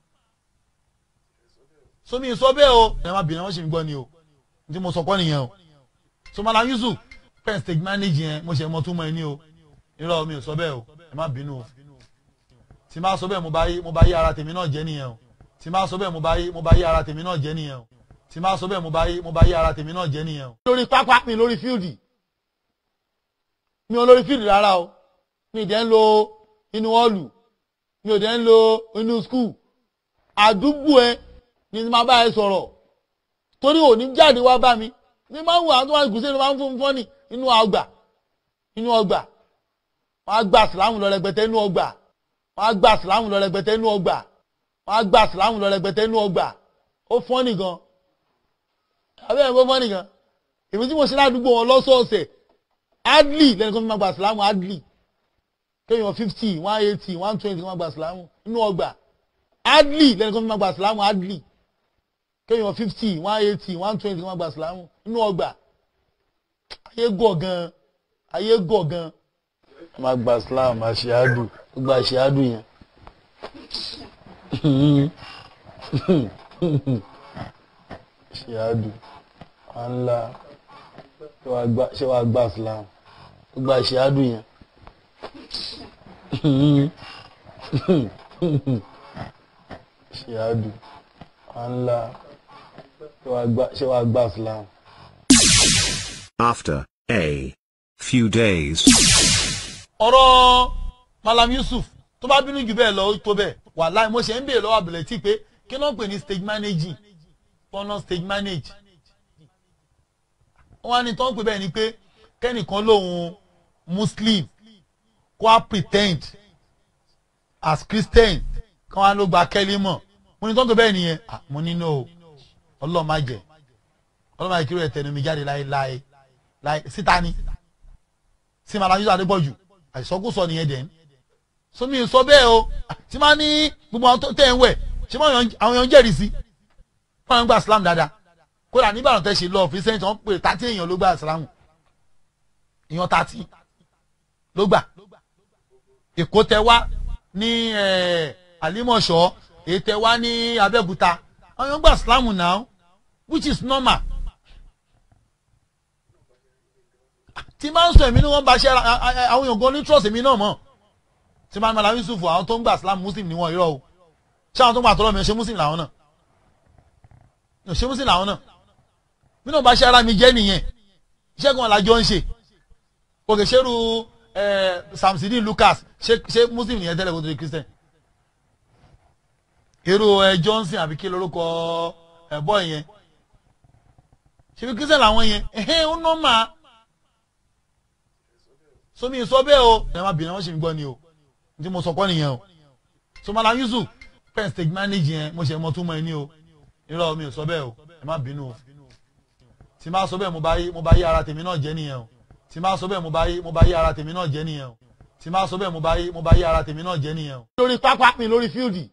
[SPEAKER 1] somi sọ bẹ́ẹ̀ o ẹ má bìnrin wọn ṣe ń gbọ́ ni o tí mo sọ kọ́ nìyẹn o so malam yusuf pen stage manage yẹn mo ṣe mọ tún mọ ẹ ní o irọ́ mi ò sọ bẹ́ẹ̀ o ẹ má bínú o tí má sọ bẹ́ẹ̀ mo bá yí mo bá yí ara tèmi náà jẹ́ nìyẹn o tí má sọ bẹ́ẹ̀ mo bá yí mo bá yí ara tèmi náà jẹ́ nìyẹn o tí má sọ bẹ́ẹ̀ mo bá yí mo bá yí ara tèmi náà jẹ́ nìyẹn o. lórí pápá mi lórí fíìdì mi ò lórí fíìdì rárá o mi ì dẹ́ ń lo inú ọ́ọ̀lù mi ò dẹ́ ń lo inú skul àdúgbò ẹ ni máa bá ẹ sọ̀rọ̀ torí òní jáde wá bá mi ní máa ń wọ àwọn tó wà ní gùsẹ́ ló máa ń fún fún ní inú ọgbà inú ọgbà wọn á gba sìlámù lọ rẹpẹtẹ inú ọgbà wọn á gba sìlámù lọ rẹpẹtẹ inú ọgbà wọn á gba sìlámù lọ rẹpẹtẹ inú ọgbà ó fọ́n nìkan abẹ́rẹ́ bó fọ́n nìkan èmi tí mo ṣe ládùúgbò wọn lọ́sọ̀ọ̀sẹ̀ adli lẹ́nu kan fi máa gba sìlámù adli kéèyàn fifty one eighty one twenty kan máa gba sìlámù inú ọgbà adli lẹ́nu kan fi máa gba sìlámù adli kéèyàn fifty one eighty one twenty kan máa gba sìlámù inú ọgbà ayé gọ̀ gan ayé gọ̀ gan. máa gba islam àṣìádù gba àṣìádù yẹn. àṣìádù ànlá ṣé wàá gba islam gba àṣìádù yẹn. àṣìádù ànlá ṣé wàá gba islam.
[SPEAKER 2] After a few days.
[SPEAKER 1] ọ̀rọ̀ malam yusuf tó bá bínú jù bẹ́ẹ̀ lọ ó tó bẹ́ẹ̀ wàláì mo ṣe ń béèrè lọ́wọ́ àbẹ̀lẹ̀ tí pé kí ló ń pè ní stage managing pọ́nà stage manage wọ́n á ní tó ń pè bẹ́ẹ̀ ni pé kẹ́nìkan lòun muslim kó a pretend as christian kí wọ́n á ló gba kẹ́lí mọ̀ mo ní tó ń pè bẹ́ẹ̀ nìyẹn Ah, mo ní no ọlọ́ọ̀ má jẹ́ ọlọ́ọ̀ má jẹ́ kí ló yẹ tẹnu mi jáde láéláé láé síta ni sí malam yusuf adébọ̀jù àìsọkúsọ nìyẹn dẹ̀ sómi sọ bẹ́ẹ̀ o tí máa ní gbogbo àwọn tó tẹ̀ ń wẹ̀ ṣé máa yan- àwọn èèyàn jẹ́rìí sí wọ́n ń gba islam dáadáa kódà nígbàdàn tẹ́ ṣe lọ fíṣẹ́ǹtì wọ́n pè tàtí èèyàn ló gba islam èèyàn tàtí ló gbà èkó tẹ wá ní eh, àlímọ̀ṣọ́ èyí tẹ wá ní abẹ́òkúta àwọn èèyàn gba islam now which is normal tí máa ń sọ èmi ni wọ́n bá ṣe ara a- a- àwọn èèyàn gan ní trust èmi náà mọ̀ tí máa ń mọ̀lá yusufu àwọn tó ń gbà islam muslim ni wọ́n irọ́ o ṣé àwọn tó ń gbà tọ́lọ́ mi ṣe muslim làwọn náà yóò ṣe muslim làwọn náà mi náà bá ṣe ara mi jẹ́ nìyẹn iṣẹ́ kan làjọ ń ṣe òkè ṣerú ẹ samsidi lucas ṣé ṣé muslim nìyẹn tẹ́lẹ̀ kó tó di christian irú ẹ johnson àbí kí lorúkọ ẹ bọ́ yẹn ṣebí christian làwọn yẹn ẹ̀hẹ́n ó nọ́mà somi sọ bẹ́ẹ̀ o ẹ má bìnrin wọn ṣe ń gbọ́ ni o ní tí mo sọ kọ́ nìyẹn o somala yusuf pen stage manage yẹn mo ṣe mọ tún mọ ẹ ní o irọ́ mi ò sọ bẹ́ẹ̀ o ẹ má bínú o tí má sọ bẹ́ẹ̀ mo bá yí mo bá yí ara tèmi náà jẹ́ nìyẹn o tí má sọ bẹ́ẹ̀ mo bá yí mo bá yí ara tèmi náà jẹ́ nìyẹn o tí má sọ bẹ́ẹ̀ mo bá yí mo bá yí ara tèmi náà jẹ́ nìyẹn o. lórí pápá mi lórí fíìdì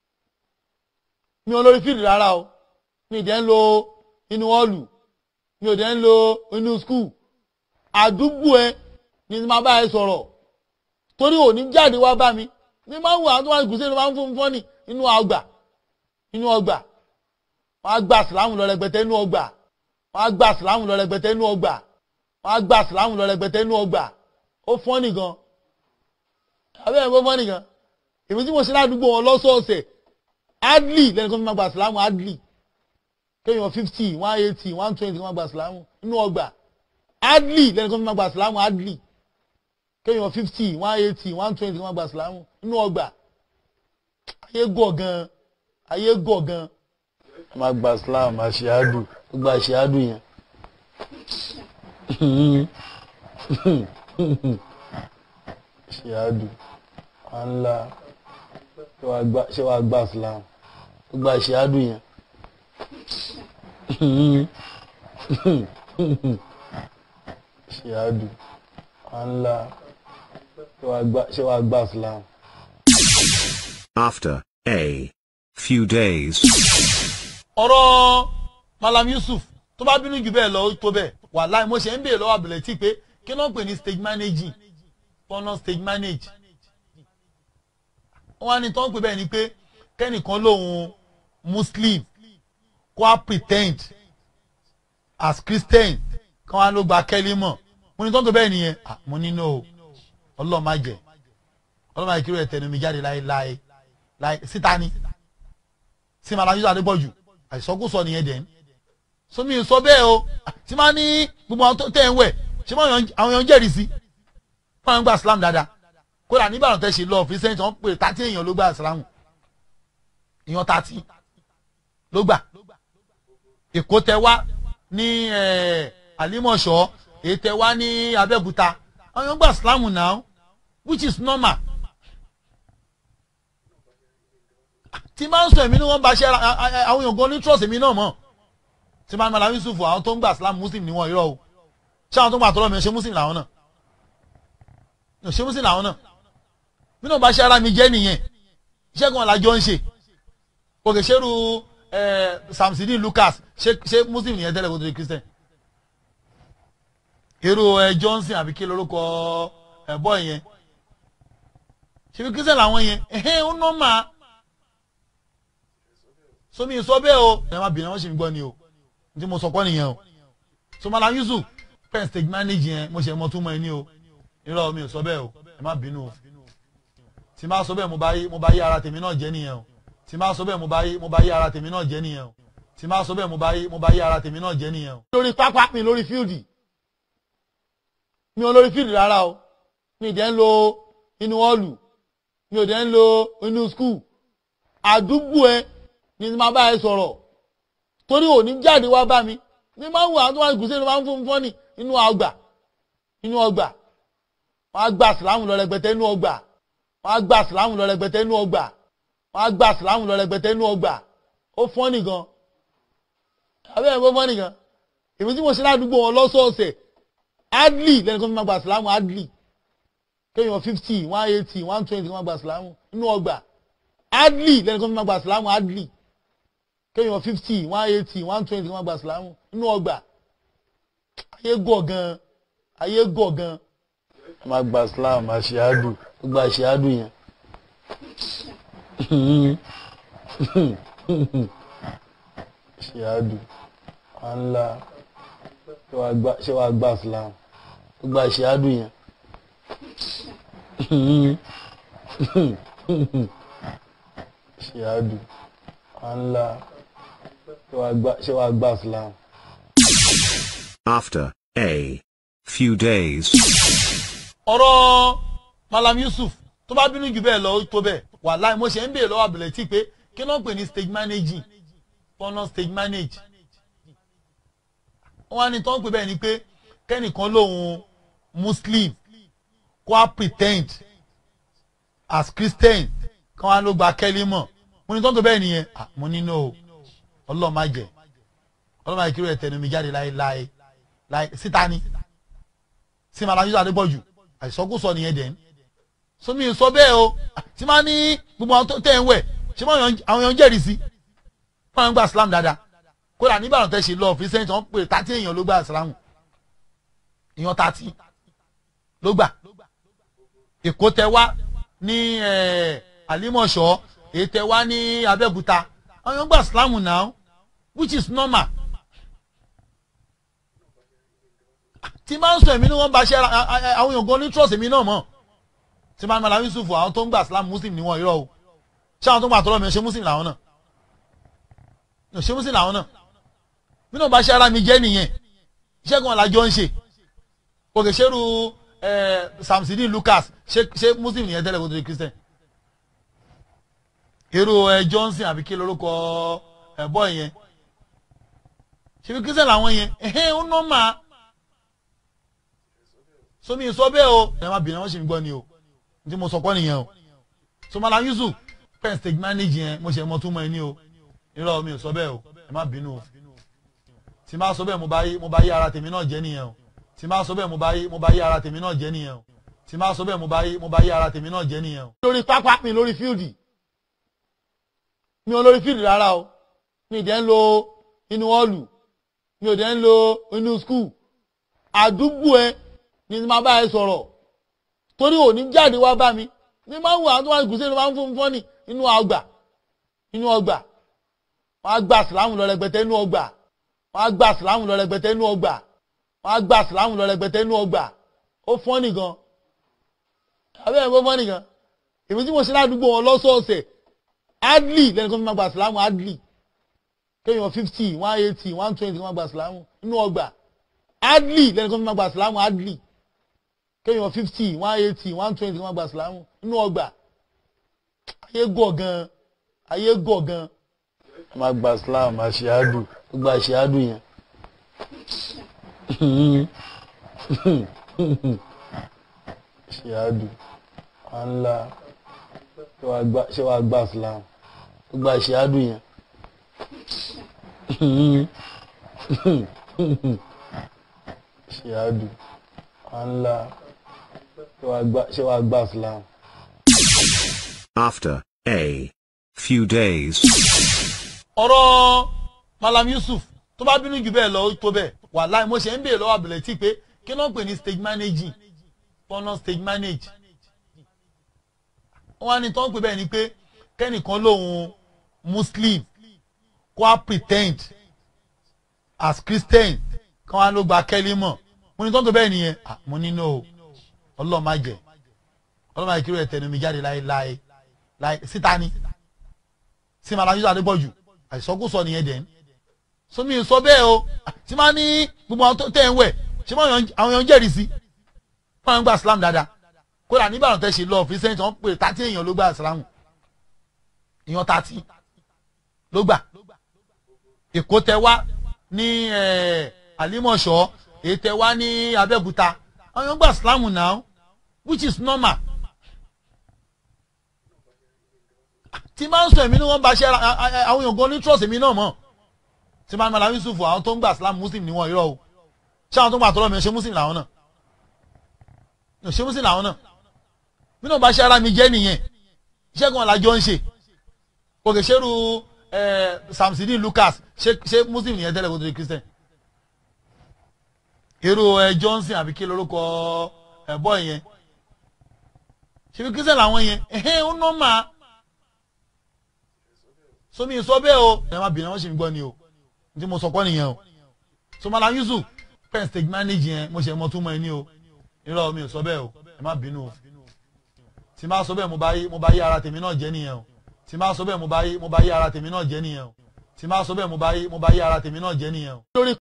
[SPEAKER 1] mi ò lórí fíìdì rárá o mi ì dẹ́ ń lo inú ọ́ọ̀lù mi ò dẹ́ ń lo inú skul àdúgbò ẹ ni màá bá ẹ sọ̀rọ̀ torí òní jáde wá bá mi ní máa ń wà á tó wà gùsẹ́ ló máa ń fún fọ́nì inú ọgbà inú ọgbà wọ́n á gba sìlámù lọ rẹpẹtẹ inú ọgbà wọ́n á gba sìlámù lọ rẹpẹtẹ inú ọgbà wọ́n á gba sìlámù lọ rẹpẹtẹ inú ọgbà ó fọ́nì gan abẹ́rẹ́ kó fọ́nì gan èmi tí mo ṣe ládùúgbò wọn lọ́sọ̀ọ̀sẹ̀ adli lẹ́nu kan fi máa gba sìlámù adli kéèyàn fifty one eighty one twenty máa gba sìlámù inú ọgbà adli lẹ́nu kan fi máa gba sìlámù adli kéèyàn fifty one eighty one twenty máa gba sìlámù inú ọgbà ayé gọ̀ gan ayé gọ̀ gan máa gba slam àṣìádù gba àṣìádù yẹn. àṣìádù ànlá ṣé wàá gba slam gba àṣìádù yẹn. àṣìádù ànlá ṣé wàá gba slam.
[SPEAKER 2] After a few days.
[SPEAKER 1] ọ̀rọ̀ malam yusuf tó bá bínú jù bẹ́ẹ̀ lọ ó tó bẹ́ẹ̀ wàláì mo ṣe ń béèrè lọ́wọ́ àbẹ̀lẹ̀ tí pé kí ló ń pè ní stage managing tọ́nà stage manage wọ́n á ní tó ń pè bẹ́ẹ̀ ni pé kẹ́nìkan lòun muslim kó a pretend as christian kí wọ́n á ló gba kẹ́lí mọ̀ mo ní tó ń pè bẹ́ẹ̀ nìyẹn ah, mo ní no ọlọ́ọ̀ má jẹ́ ọlọ́ọ̀ má jẹ́ kí ló ẹ̀ tẹnu mi jáde láéláé láé síta ni sí malam yusuf adébọ̀jù àìsọkúsọ nìyẹn dẹ̀ ń sómi sọ bẹ́ẹ̀ o tí máa ní gbogbo àwọn tó tẹ̀ ń wẹ̀ ṣé máa àwọn èèyàn jẹ́rìí sí wọ́n ń gba islam dáadáa kódà nígbàdàn tẹ́ ṣe lọ fi sẹ́yìn tí wọ́n pè tàtí èèyàn ló gba islam èèyàn tàtí ló gbà èkó tẹ wá ní àlímọ̀ṣọ́ èyí tẹ wá ní abẹ́òkúta àwọn èèyàn gba islam now which is normal tí máa ń sọ èmi ni wọ́n bá ṣe àwọn èèyàn gan ní trust èmi náà mọ̀ tí máa ń mọ̀ láwọn Yusuf àwọn tó ń gbà Islam Muslim ni wọ́n irọ́ o ṣé àwọn tó ń gbà tọ́lọ́ mi ṣe Muslim làwọn náà ṣe Muslim làwọn náà bí náà bá ṣe ara mi jẹ́ nìyẹn iṣẹ́ kan làjọ ń ṣe òkè ṣerú Samsidi Lucas ṣe Muslim nìyẹn tẹ́lẹ̀ kó tó di Christian irú ẹ Johnson àbí kí lorúkọ ẹ bọ́ yẹn ṣe fi Christian làwọn yẹn ẹ̀hẹ́n ó nọ́mà somi sọ bẹ́ẹ̀ o ẹ má bìnrin wọn ṣe ń gbọ́ ni o ní tí mo sọ kọ́ nìyẹn o so malam yusuf pen stage manage yẹn mo ṣe mọ tún mọ ẹ ní o irọ́ mi ò sọ bẹ́ẹ̀ o ẹ má bínú o tí má sọ bẹ́ẹ̀ mo bá yí mo bá yí ara tèmi náà jẹ́ nìyẹn o tí má sọ bẹ́ẹ̀ mo bá yí mo bá yí ara tèmi náà jẹ́ nìyẹn o tí má sọ bẹ́ẹ̀ mo bá yí mo bá yí ara tèmi náà jẹ́ nìyẹn o. lórí pápá mi lórí fíìdì mi ò lórí fíìdì rárá o mi ì dẹ́ ń lo inú ọ́ọ̀lù mi ò dẹ́ ń lo inú skul àdúgbò ẹ ni máa bá ẹ sọ̀rọ̀ torí òní jáde wá bá mi ní máa ń wà á tó wà gùsẹ́ ló máa ń fún fọ́nì inú ọgbà inú ọgbà wọ́n á gba sìlámù lọ rẹpẹtẹ inú ọgbà wọ́n á gba sìlámù lọ rẹpẹtẹ inú ọgbà wọ́n á gba sìlámù lọ rẹpẹtẹ inú ọgbà ó fọ́nì gan abẹ́rẹ́ kó fọ́nì gan èmi tí mo ṣe ládùúgbò wọn lọ́sọ̀ọ̀sẹ̀ adli lẹ́nu kan fi máa gba sìlámù adli kéèyàn fifty one eighty one twenty máa gba sìlámù inú ọgbà adli lẹ́nu kan fi máa gba sìlámù adli kéèyàn fifty one eighty one twenty wọn gba sìlámù inú ọgbà ayé gọ̀ gan ayé gọ̀ gan. ẹ máa gba sìlámù àṣìádù gba àṣìádù yẹn. àṣìádù ànlá ṣé wàá gba sìlámù gba àṣìádù yẹn. àṣìádù ànlá ṣé wàá gba Islam.
[SPEAKER 2] After a few days.
[SPEAKER 1] ọ̀rọ̀ Malam Yusuf tó bá bínú jù bẹ́ẹ̀ lọ ó tó bẹ́ẹ̀ wàláì mo ṣe ń béèrè lọ́wọ́ àbẹ̀lẹ̀ tí pé kí ló ń pè ní stage managing pọ́nà stage manage wọ́n á ní tó ń pè bẹ́ẹ̀ ni pé kẹ́nìkan lòun muslim kó a pretend as christian kí wọ́n á ló gba kẹ́lí mọ̀ mo ní tó ń pè bẹ́ẹ̀ nìyẹn ah, mo ní no ọlọ́ọ̀ má jẹ́ ọlọ́ọ̀ má jẹ́ kí ló yẹ tẹnu mi jáde láéláé láé síta ni sí Malam Yusuf Adébọ̀jù àìsọkúsọ nìyẹn dẹ̀ ń sómi sọ bẹ́ẹ̀ o tí máa ní gbogbo àwọn tó tẹ̀ ń wẹ̀ ṣé máa àwọn èèyàn jẹ́rìí sí wọ́n ń gba Islam dáadáa kódà nígbàdàn tẹ́ ṣe lọ fi sẹ́yìn tí wọ́n pè tàtí èèyàn ló gba Islam èèyàn tàtí ló gbà Èkó tẹ wá ní Àlímọ̀ṣọ́ èyí tẹ wá ní Abẹ́òkúta àwọn èèyàn gba Islam now which is normal tí máa ń sọ èmi ni wọ́n bá ṣe àwọn èèyàn gan ní trust èmi náà mọ̀ tí máa ń Malam Yusuf àwọn tó ń gba Islam Muslim ni wọ́n irọ́ o ṣé àwọn tó ń gbà tọ́lọ́ mi ṣe Muslim làwọn náà ṣe Muslim làwọn náà bí náà bá ṣe ara mi jẹ́ nìyẹn iṣẹ́ kan làjọ ń ṣe òkè ṣerú Samsidi Lucas ṣe Muslim nìyẹn tẹ́lẹ̀ kó tó di Christian irú Johnson àbí kí lórúkọ ẹ̀bọ́ yẹn ṣe fi Christian làwọn yẹn ẹ̀hẹ́n ó nọ́ máa somi sọ bẹ́ẹ̀ o ẹ má bìnrin wọn sì ń gbọ́ ni o tí mo sọ kọ́ nìyẹn o so Malam Yusuf pen stage manage yẹn mo ṣe mọ túmọ̀ ẹ ní o irọ́ mi ò sọ bẹ́ẹ̀ o ẹ má bínú o tí má sọ bẹ́ẹ̀ mo bá yí mo bá yí ara tèmi náà jẹ́ nìyẹn o tí má sọ bẹ́ẹ̀ mo bá yí mo bá yí ara tèmi náà jẹ́ nìyẹn o tí má sọ bẹ́ẹ̀ mo bá yí mo bá yí ara tèmi náà jẹ́ nìyẹn o. lórí pápá mi lórí fíìdì mi ò lórí fíìdì rárá o mi ì dẹ́ ń lo inú ọ́ọ̀lù mi ò dẹ́ ń lo inú skul àdúgbò ẹ ni máa bá ẹ sọ̀rọ̀ torí òní jáde wá bá mi ní máa ń wà tó wà gùsẹ́ ló máa ń fún fọ́nì inú ọgbà inú ọgbà wọ́n á gba sìlámù lọ rẹpẹtẹ inú ọgbà wọ́n á gba sìlámù lọ rẹpẹtẹ inú ọgbà wọ́n á gba sìlámù lọ rẹpẹtẹ inú ọgbà ó fọ́nì gan abẹ́ ẹ̀ kó fọ́nì gan èmi tí mo ṣe ládùúgbò wọn lọ́sọ̀ọ̀sẹ̀ adli lẹ́nu kan fi máa gba sìlámù adli kéèyàn fifty one eighty one twenty máa gba sìlámù inú ọgbà adli lẹ́nu kan fi máa gba sìlámù adli kéèyàn fifty one eighty one twenty wọn gba sìlámù inú ọgbà ayé gọ̀ gan ayé gọ̀ gan. ẹ máa gba sìlámù àṣìádù gbogbo àṣìádù yẹn. àṣìádù wàhálà ṣé wàá gba sìlámù gbogbo àṣìádù yẹn. àṣìádù wàhálà ṣé wàá gba Islam.
[SPEAKER 2] After a few days.
[SPEAKER 1] ọ̀rọ̀ Malam Yusuf tó bá bínú jù bẹ́ẹ̀ lọ ó tó bẹ́ẹ̀ wàláì mo ṣe ń béèrè lọ́wọ́ àbẹ̀lẹ̀ tí pé kí ló ń pè ní stage managing pọ́nà stage manage. wọ́n á ní tó ń pè bẹ́ẹ̀ ni pé kẹ́nìkan lòun Muslim kó a pretend as Christian kí wọ́n á ló gba kẹ́lí mọ̀ mo ní tó ń pè bẹ́ẹ̀ nìyẹn mo ní no ọlọ́ọ̀ má jẹ́ ọlọ́ọ̀ má jẹ́ kí ló yẹ tẹnu mi jáde láéláé láé síta ni sí Malam Yusuf Adébọ̀jù àìsọkúsọ nìyẹn dẹ̀ ń sómi sọ bẹ́ẹ̀ o tí máa ní gbogbo àwọn tó tẹ̀ ń wẹ̀ ṣé àwọn èèyàn jẹ́rìí sí wọ́n ń gba Islam dáadáa kódà nígbàdàn tẹ́ ṣe lọ fi sẹ́yìn tí wọ́n pè tàtí èèyàn ló gba Islam èèyàn tàtí ló gbà Èkó tẹ wá ní Àlímọ̀ṣọ́ èyí tẹ wá ní Abẹ́òkúta àwọn èèyàn gba Islam now which is normal tí máa ń sọ èmi ni wọ́n bá ṣe àwọn èèyàn gan ní trust èmi náà mọ̀ tí máa ń Malam Yusuf àwọn tó ń gba Islam Muslim ni wọ́n irọ́ o ṣé àwọn tó ń gba àtọ́lọ́ mi ṣe Muslim làwọn náà ṣe Muslim làwọn náà bí náà bá ṣe ara mi jẹ́ nìyẹn iṣẹ́ kan làjọ ń ṣe òkè ṣerú Samsidi Lucas ṣe Muslim nìyẹn tẹ́lẹ̀ kó tó di Christian irú Johnson àbí kí lórúkọ ẹ̀bọ́ yẹn ṣe fi Christian làwọn yẹn ẹ̀hẹ́n ó nọ́ máa somi sọ bẹ́ẹ̀ o ẹ má bìnrin wọn sì ń gbọ́ ni o tí mo sọ kọ́ nìyẹn o so Malam Yusuf pen stage manage yẹn mo ṣe mọ túmọ̀ ẹ ní o irọ́ mi ò sọ bẹ́ẹ̀ o ẹ má bínú o tí má sọ bẹ́ẹ̀ mo bá yí mo bá yí ara tèmi náà jẹ́ nìyẹn o tí má sọ bẹ́ẹ̀ mo bá yí mo bá yí ara tèmi náà jẹ́ nìyẹn o tí má sọ bẹ́ẹ̀ mo bá yí mo bá yí ara tèmi náà jẹ́ nìyẹn o. lórí